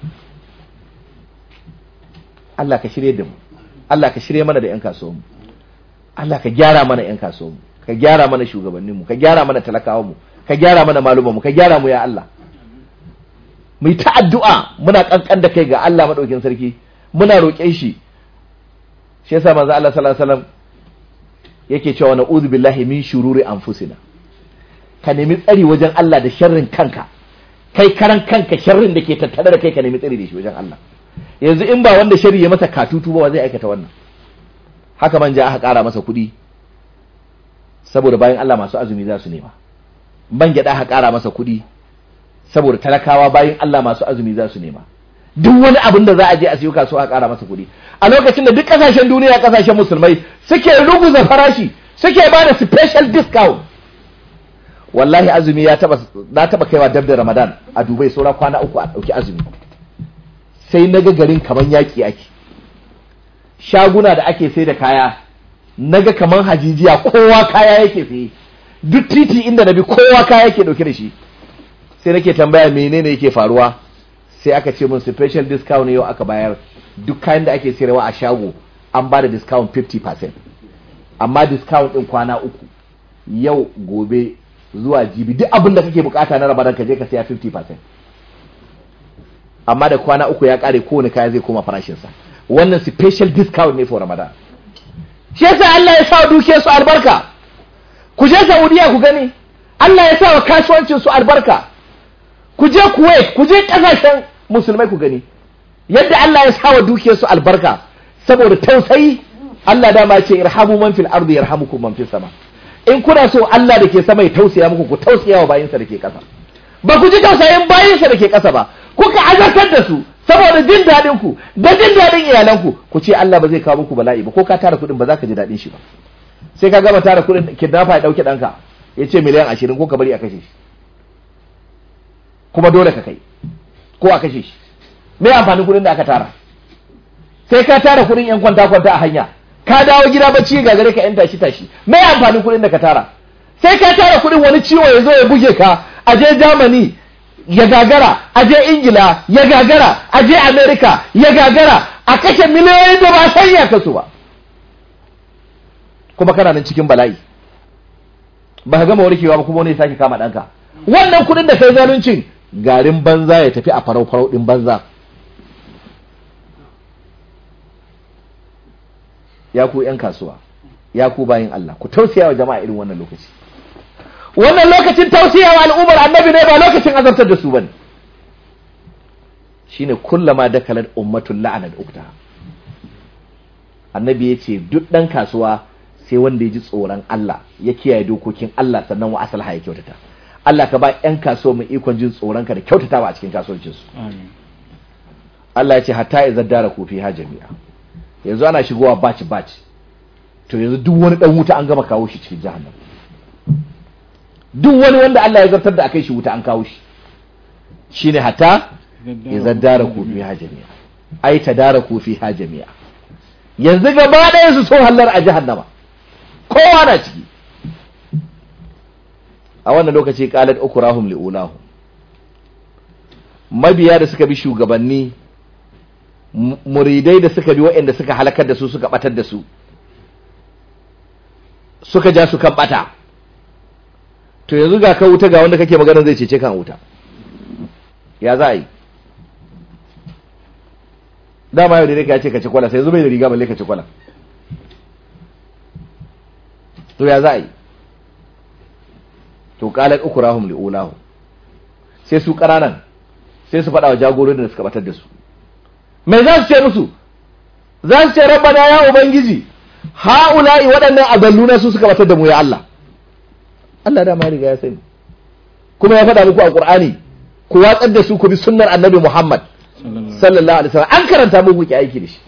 Allah ka shirye da mu Allah ka shirye mana da ƴan kasuwanmu Allah ka gyara mana ƴan kasuwanmu ka gyara mana shugabanninmu ka gyara mana talakawanmu ka gyara mana malumanmu ka gyara mu ya Allah mu yi ta addu'a muna kankan da kai ga Allah madaukin sarki muna roƙe shi shi yasa manzo Allah sallallahu alaihi wasallam yake cewa na'udhu billahi min shururi anfusina ka nemi tsari wajen Allah da sharrin kanka kai karan kanka sharrin da ke tattare da kai ka nemi tsari da shi wajen Allah yanzu in ba wanda shari ya masa katutu ba zai aikata wannan haka manja aka ƙara masa kuɗi saboda bayan Allah masu azumi za su nema man gyaɗa aka ƙara masa kuɗi saboda talakawa bayan Allah masu azumi za su nema duk wani abin da za a je a siyo kasuwa a ƙara masa kuɗi a lokacin da duk ƙasashen duniya ƙasashen musulmai suke ruguza farashi suke ba da special discount wallahi azumi ya taba na taba kaiwa dab da Ramadan a Dubai saura kwana uku a ɗauki azumi sai naga garin kaman yaƙi ake shaguna da ake sai da kaya naga kaman hajijiya kowa kaya yake saye duk titi inda na bi kowa kaya yake dauke da shi sai nake tambaya menene yake faruwa sai aka ce mun special discount yau aka bayar duk kayan da ake sayarwa a shago an ba da discount 50% amma discount din kwana uku yau gobe zuwa jibi duk abin da kake bukata na rabaran ka je ka saya 50% amma da kwana uku ya kare kowane kaya zai koma farashinsa wannan special discount ne for ramadan shi yasa Allah ya sa dukiyar su albarka ku je Saudiya ku gani Allah ya sa wa kasuwancin su albarka ku je Kuwait ku je kasashen musulmai ku gani yadda Allah ya sa wa dukiyar su albarka saboda tausayi Allah dama ce irhamu man fil ardi yarhamukum man fis sama in kuna so Allah da ke sama ya tausaya muku ku tausaya wa bayinsa da ke kasa ba ku ji tausayin bayinsa da ke kasa ba ku kuka azartar da su saboda jin daɗin ku da jin daɗin iyalanku ku ce Allah ba zai kawo muku bala'i ba ko ka tara kuɗin ba za ka ji daɗin shi ba sai ka gama tara kuɗin kidnapper ya ɗauki ɗanka ya ce miliyan ashirin ko ka bari a kashe shi kuma dole ka kai ko a kashe shi me amfanin kuɗin da aka tara sai ka tara kuɗin yan kwanta kwanta a hanya ka dawo gida bacci ga gare ka yan tashi tashi me amfanin kuɗin da ka tara sai ka tara kuɗin wani ciwo ya zo ya buge ka a je Germany ya gagara a je Ingila ya gagara a je America ya gagara a kashe miliyoyin da ba san ya kasu ba kuma kana nan cikin bala'i ba ka gama warkewa ba kuma wani ya sake kama ɗanka wannan kuɗin da kai zaluncin garin banza ya tafi a farau farau ɗin banza ya ku 'yan kasuwa ya ku bayin Allah ku tausaya wa jama'a irin wannan lokaci wannan lokacin tausaya wa al'ummar annabi ne ba lokacin azabtar da su bane shine kullama dakalat ummatul la'anat ukta annabi ya ce duk ɗan kasuwa sai wanda ya ji tsoron Allah ya kiyaye dokokin Allah sannan wa asalha ya kyautata Allah ka ba 'yan kasuwa mu ikon jin tsoron ka da kyautatawa a cikin kasuwancinsu Amin. Allah ya ce hatta idza dara ku fi jami'a yanzu ana shigowa batch batch to yanzu duk wani dan wuta an gama kawo shi cikin jahannam duk wani wanda Allah ya zartar da akai shi wuta an kawo shi shine hatta idza dara ku fi jami'a ai tadara ku fi jami'a yanzu gaba ɗaya su so hallar a jahannama kowa na ciki a wannan lokaci qalat ukurahum liulahum mabiya da suka bi shugabanni mu- muridai da suka bi waɗanda suka halakar da su suka batar da su suka ja su kan bata to yanzu ga ka wuta ga wanda kake magana zai cece kan wuta ya za a yi dama yau da ya ce ka ci kwala sai yanzu bai da riga balle ka ci kwala to ya za a yi to qalat ukurahum liulahu sai su ƙananan sai su faɗa wa jagororin da suka batar da su me za su ce musu za su ce rabbana ya ubangiji ha'ula'i waɗannan adalluna su suka batar da mu ya Allah Allah da ma riga ya sani kuma ya faɗa muku a Qur'ani ku watsar da su ku bi sunnar Annabi Muhammad sallallahu alaihi wasallam an karanta muku ki aiki da shi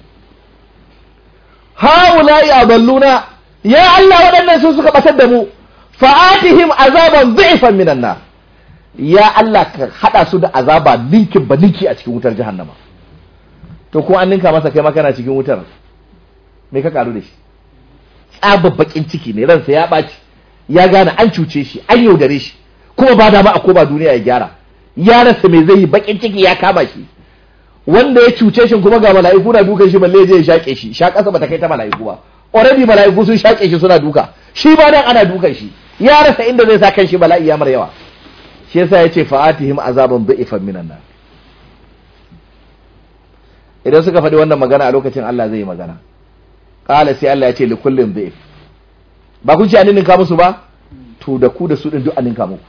ha'ula'i adalluna ya Allah waɗannan su suka batar da mu fa'atihim azaban dhi'fan minan nar ya Allah ka hada su da azaba ninkin ba ninki a cikin wutar jahannama to ko an ninka masa kai ma kana cikin wutar me ka karu da shi tsababbakin ciki ne ransa ya ɓaci ya gane an cuce shi an yaudare shi kuma ba dama a koma duniya ya gyara ya rasa me zai yi bakin ciki ya kama shi wanda ya cuce shi kuma ga mala'iku na dukan shi balle ya je ya shaƙe shi shaƙasa bata kai ta mala'iku ba already mala'iku sun shaƙe shi suna duka shi ba nan ana dukan shi ya rasa inda zai sa kan shi bala'i ya mar yawa shi yasa yace fa'atihim azaban dha'ifan minan nar idan suka faɗi wannan magana a lokacin Allah zai yi magana qala sai Allah ya ce li kullin dha'if ba kun ce an ninka musu ba to da ku da su din duk an ninka muku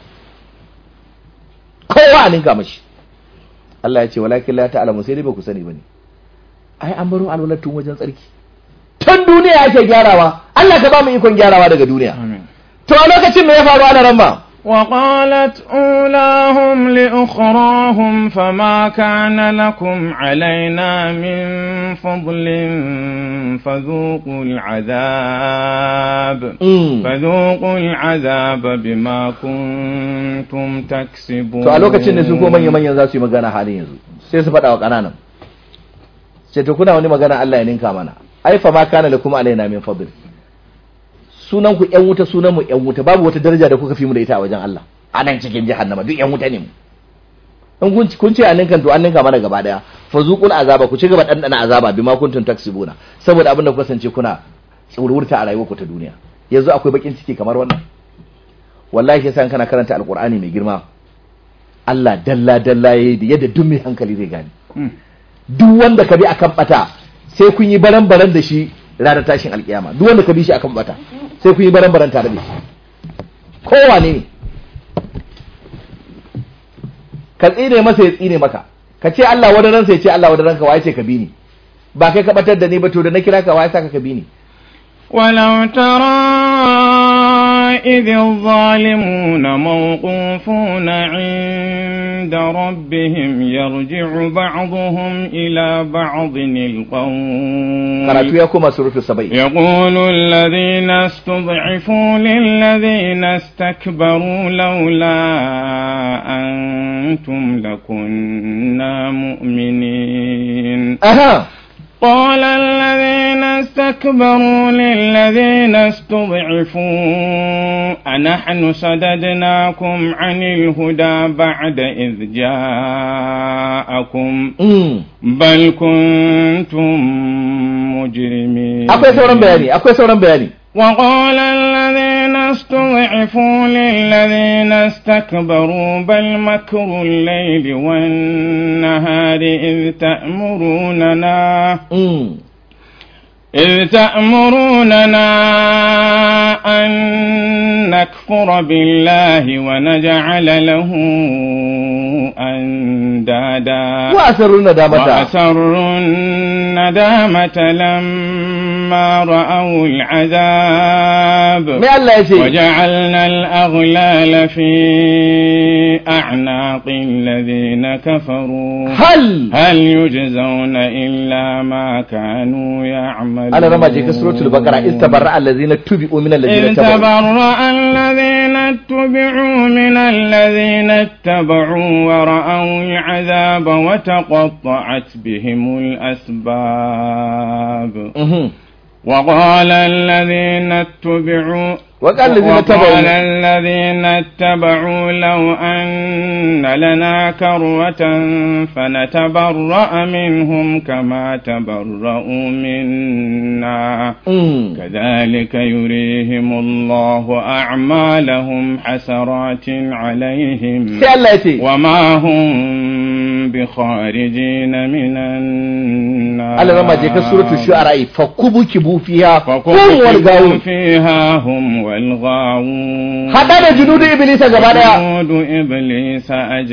kowa an ninka mashi Allah ya ce walakin la ta'lamu sai dai ba ku sani bane ai an baro alwalatun wajen tsarki tun duniya ake gyarawa Allah ka ba mu ikon gyarawa daga duniya Amin. to a lokacin me ya faru ana ramba وقالت أولاهم لأخراهم فما كان لكم علينا من فضل فذوقوا العذاب Mm. فذوقوا العذاب بما كنتم تكسبون to a lokacin ne su ko manya manyan za su yi magana halin yanzu sai su faɗa wa ƙananan sai to kuna wani magana Allah ya ninka mana ai fa ma kana lakum alaina min fadl sunan ku ƴan wuta sunan mu ƴan wuta babu wata daraja da kuka fi mu da ita a wajen Allah a nan cikin jahannama duk ƴan wuta ne mu in kun kun ce an ninka to an ninka mana gaba daya fa zuqul azaba ku ci gaba dandana azaba bima kuntum taksibuna saboda abin da ku kasance kuna tsururta a rayuwarku ta duniya yanzu akwai bakin ciki kamar wannan wallahi yasa in kana karanta alqur'ani mai girma Allah dalla dalla yayi da yadda duk mai hankali zai gane Mm. duk wanda ka bi akan bata sai kun yi baran baran da shi ranar tashin alkiyama duk wanda ka bi shi akan bata sai kun yi baran baran tare da shi kowane ne ka tsine masa ya tsine maka ka ce Allah wani ransa ya ce Allah wani ranka waye ce ka bi ni ba kai ka batar da ni ba to da na kira ka waye saka ka bi ni ولو ترى وإذ الظالمون موقوفون عند ربهم يرجع بعضهم إلى بعض القول karatu ya koma surutu saba'i يقول الذين استضعفوا للذين استكبروا لولا أنتم لكنا مؤمنين aha قال الذين استكبروا للذين استضعفوا أنحن صددناكم عن الهدى بعد إذ جاءكم mm. بل كنتم مجرمين akwai sauran bayani akwai sauran bayani وقال الذين استضعفوا للذين استكبروا بل مكر الليل والنهار إذ تأمروننا mm. إذ تأمروننا أن نكفر بالله ونجعل له أندادا wa asarru nadamata وأسروا الندامة لما رأوا العذاب me Allah ya ce وجعلنا الأغلال في أعناق الذين كفروا hal هل يجزون إلا ما كانوا يعملون ana rama je ka suratul baqara istabarra allazina tubi'u min allazina إذ tabu تبرأ الذين اتبعوا من الذين اتبعوا ورأوا العذاب وتقطعت بهم الأسباب mhm وقال الذين اتبعوا وقال الذين وقال اتبعوا الذين اتبعوا لو أن لنا كروة فنتبرأ منهم كما تبرأوا منا mm. كذلك يريهم الله أعمالهم حسرات عليهم sai Allah ya ce وما هم بخارجين من النار Allah rama je ka suratul shu'ara fa kubukibu fiha hum wal فكبكبوا gawun فيها هم والغاوون hada da junudu iblisa gaba daya جنود إبليس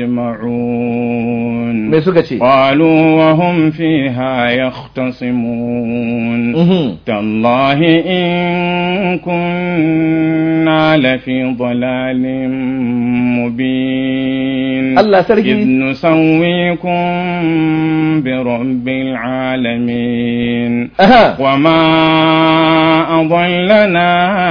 أجمعون me suka ce قالوا وهم فيها يختصمون mhm تالله إن كنا لفي ضلال مبين Allah sarki إذ نسويكم برب العالمين aha وما أضلنا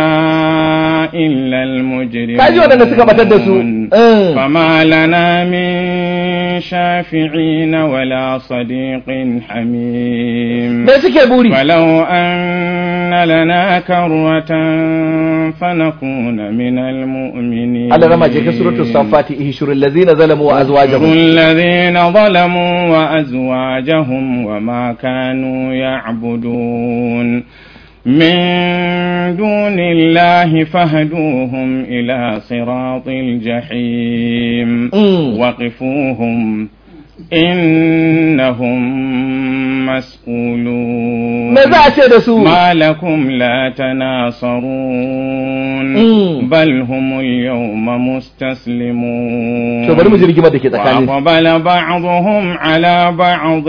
إلا المجرمون kaji wadanda suka batar da su eh. فما لنا من شافعين ولا صديق حميم me suke buri فلو أن لنا كروة فنكون من المؤمنين Allah rama je ka suratul safati ihshurul ladzina zalamu wa واحشروا azwajuhum الذين ظلموا وأزواجهم وما كانوا يعبدون من دون الله فاهدوهم إلى صراط الجحيم Mm. وقفوهم إنهم مسؤولون me za a ce da su ما لكم لا تناصرون Mm. بل هم اليوم مستسلمون to bari mu ji rigimar da ke tsakanin وأقبل بعضهم على بعض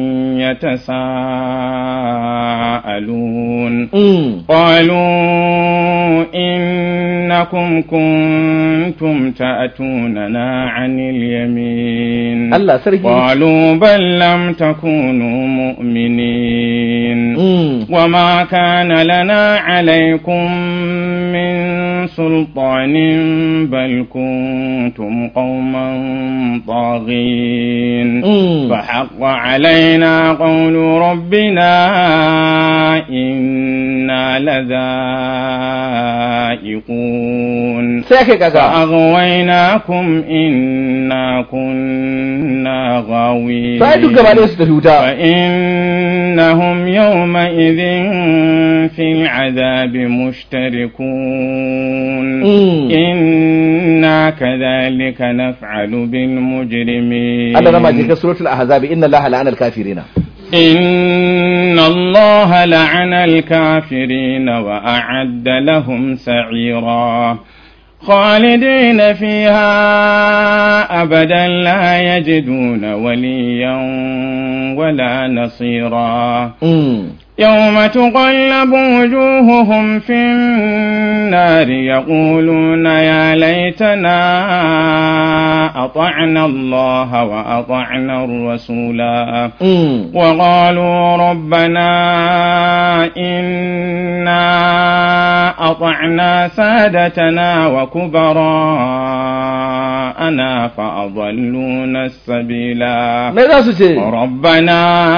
يتساءلون mm. قالوا إنكم كنتم تأتوننا عن اليمين Allah sarki قالوا بل لم تكونوا مؤمنين mm. وما كان لنا عليكم من سلطان بل كنتم قوما طاغين Mm. فحق علينا قول ربنا إنا لذائقون sai kai kaga فأغويناكم إنا كنا غاوين sai duk gaba ɗaya su tafi wuta فإنهم يومئذ في العذاب مشتركون Mm. إنا كذلك نفعل بالمجرمين Allah rama je ka suratul ahzab inna allaha la'ana al-kafirina إن الله لعن الكافرين وأعد لهم سعيرا خالدين فيها أبدا لا يجدون وليا ولا نصيرا mm. يوم تقلب وجوههم في النار يقولون يا ليتنا أطعنا الله وأطعنا الرسولا Mm. وقالوا ربنا إنا أطعنا سادتنا وكبراءنا فأضلونا السبيلا me za su ce ربنا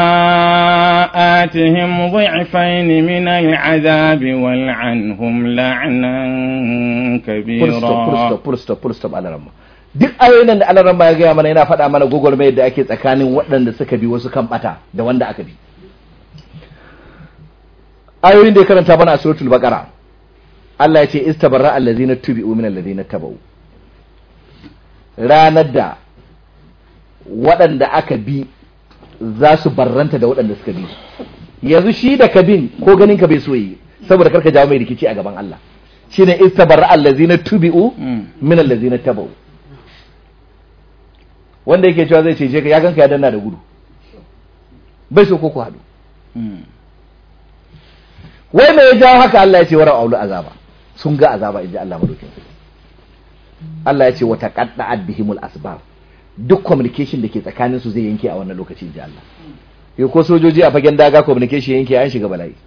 آتهم ضعفين من العذاب والعنهم لعنا full stop full كبيرا stop full stop full stop alaramma duk ayoyin nan da alaramma ya gaya mana yana faɗa mana gwagwarmayar da ake tsakanin waɗanda suka bi wasu kan bata da wanda aka bi ayoyin da ya karanta mana a suratul baqara Allah ya ce istabarra allazina tubi'u min allazina tabau ranar da waɗanda aka bi za su barranta da waɗanda suka bi yanzu shi da ka bin ko ganin ka bai so yi saboda karka jawo mai rikici a gaban Allah shine istabarra allazina tubi'u min allazina tabau wanda yake cewa zai cece ka ya ganka ya danna da gudu bai so ko ku haɗu wai me ya jawo haka Allah ya ce wara aulu azaba sun ga azaba inji Allah madaukin sarki Allah ya ce wata qadda'at bihimul asbab duk communication da ke tsakanin su zai yanke a wannan lokaci inji Allah yau ko sojoji a fagen daga communication yanke an shiga bala'i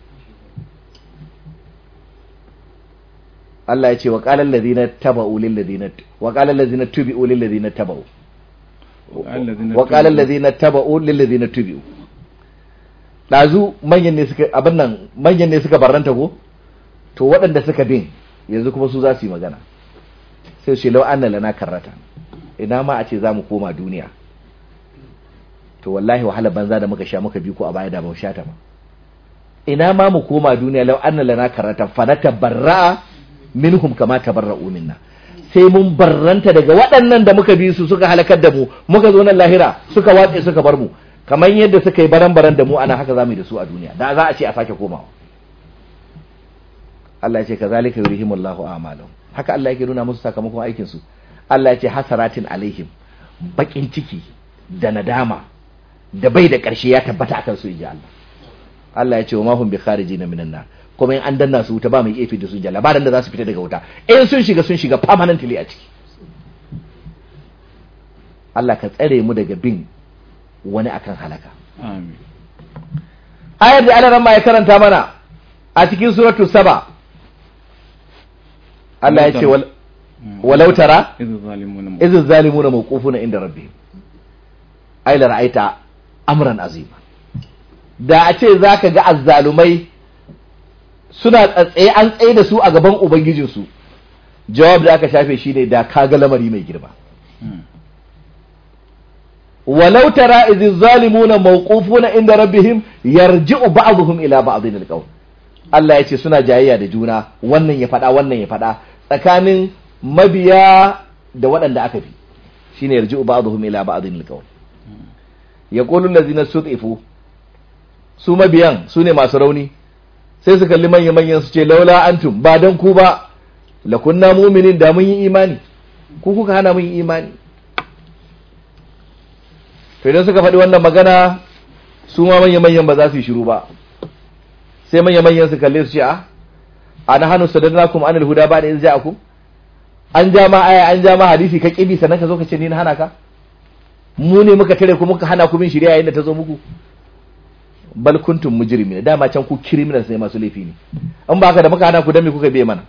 Allah ya ce wa qala allazina taba'u lil ladina wa qala allazina tubi'u lil ladina taba'u wa qala allazina taba'u lil ladina tubi'u dazu manyan ne suka abin nan manyan ne suka barranta ko to waɗanda suka bin yanzu kuma su za su yi magana sai su ce lau anna lana karrata ina ma a ce za mu koma duniya to wallahi wahala banza da muka sha muka bi ku a baya da ba mu sha ta ba ina ma mu koma duniya lau anna lana karrata fa natabarra minhum kama tabarra'u minna sai mun barranta daga waɗannan da muka bi su suka halakar da mu muka zo nan lahira suka watse suka bar mu kamar yadda suka yi baran-baran da mu ana haka za mu yi da su a duniya da za a ce a sake komawa Allah ya ce kazalika yurihimullahu a'malahum haka Allah yake nuna musu sakamakon aikin su Allah ya ce hasaratin alaihim bakin ciki da nadama da bai da ƙarshe ya tabbata akan su inji Allah Allah ya ce wa ma hum bi kharijina minan nar kuma in an danna su wuta ba mai efi da su inji labarin da za su fita daga wuta in sun shiga sun shiga permanently a ciki Allah ka tsare mu daga bin wani akan halaka Amin. ayar da Allah ma ya karanta mana a cikin suratu saba Allah ya ce wal walau tara إذ الظالمون idh zalimuna mawqufuna inda rabbihim ay la ra'aita amran azima da a ce zaka ga azzalumai suna tsatsaye an tsaye da su a gaban ubangijinsu jawab da aka shafe shi ne da kaga lamari mai girma walau tara idh zalimuna mawqufuna inda rabbihim yarji'u ba'dhum ila ba'dhin alqawl Allah ya ce suna jayayya da juna wannan ya faɗa wannan ya faɗa tsakanin mabiya da waɗanda aka bi shine yarji'u ba'dhum ila ba'dhin alqawl yaqulu allazina sutifu su mabiyan su ne masu rauni sai su kalli manya manyan su ce laula antum ba dan ku ba lakunna mu'minin da mun yi imani ku kuka hana mun yi imani to idan suka faɗi wannan magana su ma manya manyan ba za su yi shiru ba sai manya manyan su kalle su ce a ana hannu sadadnakum anil huda ba da ja'akum an ja ma aya an ja ma hadisi ka kibi sannan ka zo ka ce ni na hana ka mu ne muka tare ku muka hana ku bin shari'a yayin da ta zo muku bal kuntum mujrimin dama can ku criminals ne masu laifi ne an ba ka da muka hana ku dan me kuka biye mana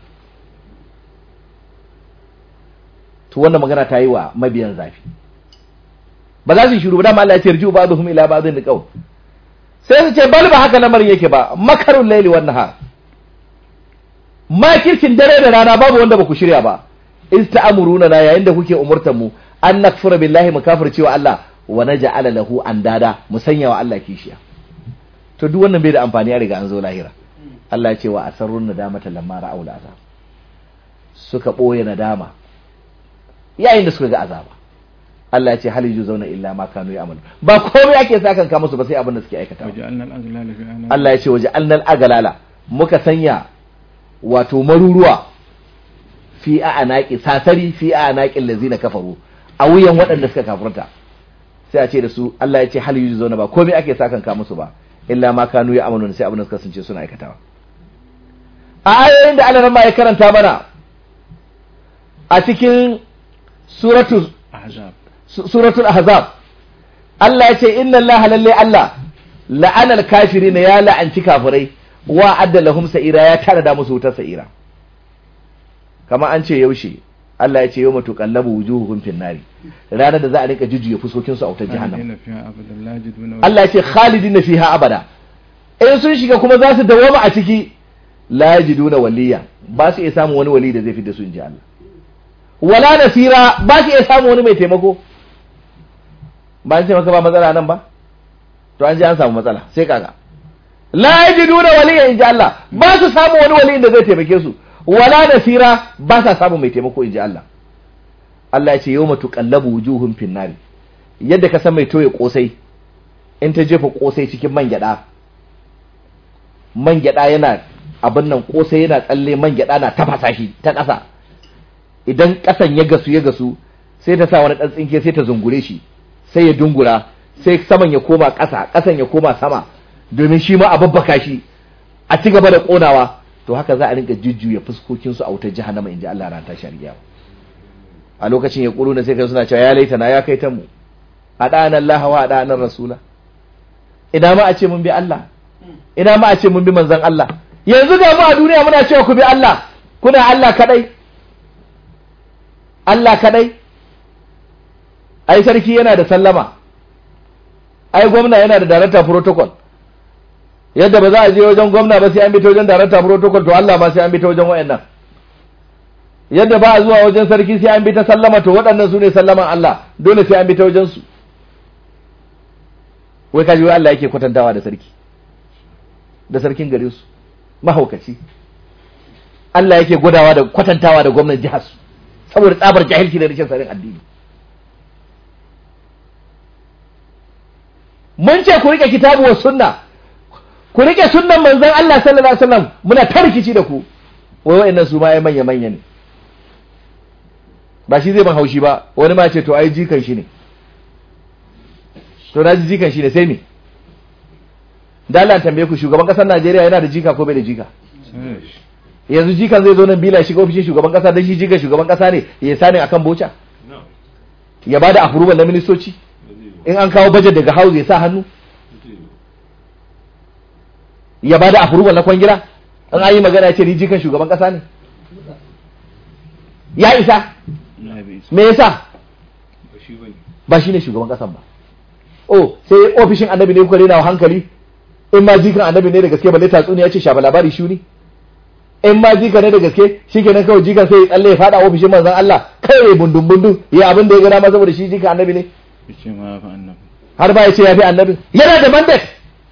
to wannan magana ta yi wa mabiyan zafi ba za su yi shiru ba dama Allah ya ce rji'u ba'dhum ila ba'dhin liqaw sai su ce bal ba haka lamarin yake ba makarun laili wan nahar makirkin dare da rana babu wanda ba ku shirya ba in ta'amuruna na yayin da kuke umurtan mu an nakfura billahi mu kafirce wa Allah wa naj'ala lahu andada mu sanya wa Allah kishiya to duk wannan bai da amfani a riga an zo lahira Allah ya ce wa asarrun nadamata lamma ra'aw al'azab suka boye nadama yayin da suka ga azaba Allah ya ce hal zauna illa ma kanu ya'malu ba komai ake sakan ka musu ba sai abin da suke aikata وجعلنا الأغلال في أعناق Allah ya ce waje annal agalala muka sanya wato maruruwa fi a anaki sasari fi a anaƙin lazina kafaru a wuyan waɗanda suka kafurta sai a ce da su Allah ya ce hal zauna ba komai ake sakan ka musu ba illa ma kanu ya amanu sai abin da suka kasance suna aikatawa a ayoyin da Allah ma ya karanta mana a cikin suratul ahzab suratul ahzab Allah ya ce inna Allah lalle Allah la'ana al-kafirin ya la'anci kafirai wa adda lahum sa'ira ya tara da musu wutar sa'ira kama an ce yaushe Allah ya ce yawma tuqallabu wujuhuhum fin nari ranar da za a rinka jujjuya fuskokin su a wutar jahannam khalidina fiha abadan la yajiduna Allah ya ce khalidina fiha abada in sun shiga kuma za su dawoma a ciki la yajiduna waliya ba su iya samun wani wali da zai fi da su inji Allah wala nasira ba su iya samun wani mai taimako ba an ce maka ba matsala nan ba to an ji an samu matsala sai kaga la yajiduna waliya inji Allah ba su samu wani wali da zai taimake su wala nasira ba sa samu mai taimako inji Allah Allah ya ce yawma tuqallabu wujuhum fin nari yadda ka san mai toye kosai in ta jefa kosai cikin man gyada man gyada yana abin nan kosai yana tsalle man gyada na tafasa shi ta ƙasa idan ƙasan ya gasu ya gasu sai ta sa wani ɗan tsinke sai ta zungure shi sai ya dungura sai saman ya koma ƙasa ƙasan ya koma sama domin shi ma a babbaka shi a ci gaba da ƙonawa to haka za a rinka jujjuya fuskokinsu a wutar jahannama in ji Allah ran tashi alƙiyama a lokacin ya ƙuru na sai kai suna cewa ya laita na ya kai ta mu a ɗanan Allah wa a ɗanan Rasula ina ma a ce mun bi Allah ina ma a ce mun bi manzon Allah yanzu ga mu a duniya muna cewa ku bi Allah kuna Allah kadai Allah kadai ai sarki yana da sallama ai gwamna yana da director protocol yadda ba za a je wajen gwamna ba sai an bi ta wajen director protocol to Allah ma sai an bi ta wajen wayannan yadda ba a zuwa wajen sarki sai an bi ta sallama to waɗannan su ne sallaman Allah dole sai an bi ta wajen su wai kaji wai Allah yake kwatantawa da sarki da sarkin gare su mahaukaci Allah yake gwadawa da kwatantawa da gwamnan jihar su saboda tsabar jahilci da rashin sanin addini mun ce ku rike kitabu wa sunna ku rike sunnan manzon Allah sallallahu alaihi wasallam muna tarkici da ku wai wayannan su ma ai manya manya ne ba shi zai ban haushi ba wani ma ce to ai jikan shi ne to na ji jikan shi ne sai me da Allah tambaye ku shugaban kasar Najeriya yana da jika ko bai da jika yanzu jikan zai zo nan bila shiga ofishin shugaban kasa dan shi jikan shugaban kasa ne ya sani akan boca ya bada approval na ministoci in an kawo budget daga house ya sa hannu ya bada approval na kwangila in an yi magana ya ce ni jikan shugaban kasa ne ya isa me yasa ba shi ne shugaban kasan ba oh sai ofishin annabi ne kuka rena wa hankali in ma jikan annabi ne da gaske balle tatsuniya ce shafa labari shuni in ma jika ne da gaske shikenan kawai jikan sai ya tsalle ya fada ofishin manzon Allah kai bundun bundun ya abin da ya gana ma saboda shi jikan annabi ne yace ma fa annabi har ba ya ce ya fi annabi yana da mandate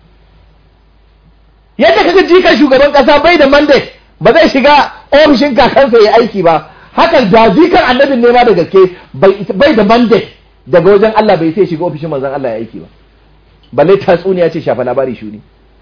yadda kaga jikan shugaban kasa bai da mandate ba zai shiga ofishin kakansa ya aiki ba hakan da jikan annabin ne ma da gaske bai da mandate daga wajen Allah bai sai shiga ofishin manzon Allah ya aiki ba balle tatsuniya ce shafa labari shuni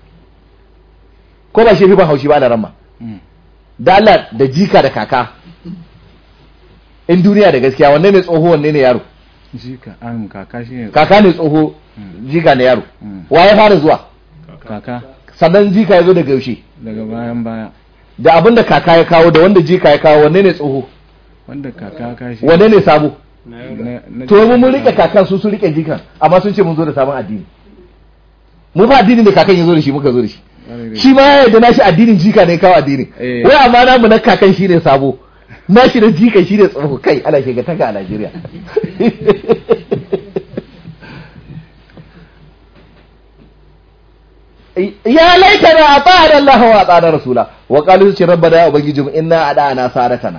ko ba shi fi ban haushi ba da ramma da Allah da jika da kaka in duniya da gaskiya wanne ne tsoho wanne ne yaro jika an kaka shine kaka ne tsoho jika ne yaro wa ya fara zuwa kaka sannan jika ya zo daga yaushe daga bayan baya da abin da kaka ya kawo da wanda jika ya kawo wanne ne tsoho wanda kaka ka shi wanne ne sabo na- na- to mu mun rike kakan su su rike jikan amma sun ce mun zo da sabon addini mu ba addini da kakan ya zo da shi muka zo da shi shi ma ya yarda nashi addinin jika ne kawo addini Eh. wai amma namu na kakan shi ne sabo nashi da jika shi ne tsoho kai ana shiga taka a Najeriya ya laitana a ta'ada Allah wa a ta'ada Rasula wa qalu ce rabbana ya ubangijinmu inna adana sadatana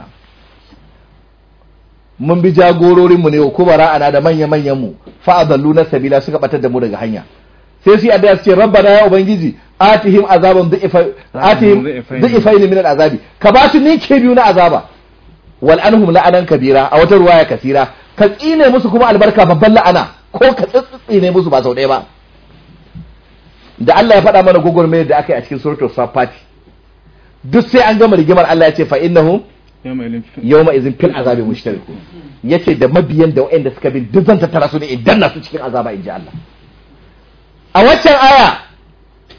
mun bi jagororin mu ne wa kubara ana da manya manyan mu fa adalluna sabila suka batar da mu daga hanya sai su yi addu'a su ce rabbana ya ubangiji atihim azaban du'ifa atihim du'ifaini. du'ifaini min al'azabi ka ba su ninke biyu na azaba wal anhum la'anan kabira a wata ruwaya kasira ka tsine musu kuma albarka babban la'ana ko ka tsitsine musu ba sau ɗaya ba da Allah ya faɗa mana gugurme da aka yi a cikin suratul safati duk sai an gama rigimar Allah ya ce fa innahum yawma ilin yawma izin fil azabi mushtariku yace da mabiyan da waɗanda suka bi duk zan tattara su ne idan na su cikin azaba inji Allah a waccan aya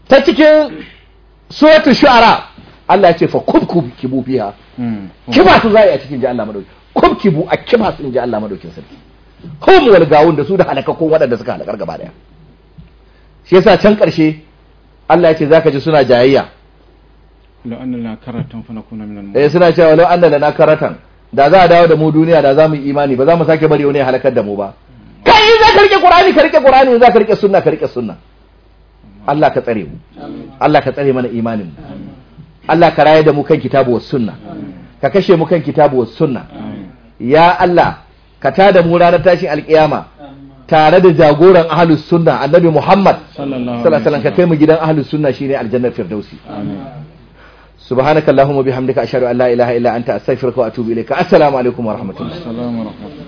ta cikin suratul shu'ara Allah ya ce fa kubkub kibu fiha kiba su zai a cikin ji Allah madauki kubkibu a kiba su in ji Allah madaukin sarki hum wal gawun da su da halakakkun waɗanda suka halakar gaba daya shi yasa can ƙarshe Allah ya ce zaka ji suna jayayya لو أن لنا كرة فنكون من eh المؤمنين suna cewa law anna lana karatan da za a dawo da mu duniya da za mu yi imani ba za mu sake bari wani ya halakar da mu ba kai in za ka rike qur'ani ka rike qur'ani in za ka rike sunna ka rike sunna Allah ka tsare mu Allah ka tsare mana imanin mu Allah ka raye da mu kan kitabu was sunna ka kashe mu kan kitabu was sunna ya Allah ka tada mu ranar tashin alkiyama tare da jagoran ahlus sunna annabi Muhammad صلى الله sallallahu alaihi wasallam ka kai mu gidan ahlus sunna shine aljannar firdausi subhanakallahumma bihamdika ashhadu an la ilaha illa anta astaghfiruka wa atubu ilayka assalamu alaikum wa rahmatullah السلام ورحمة الله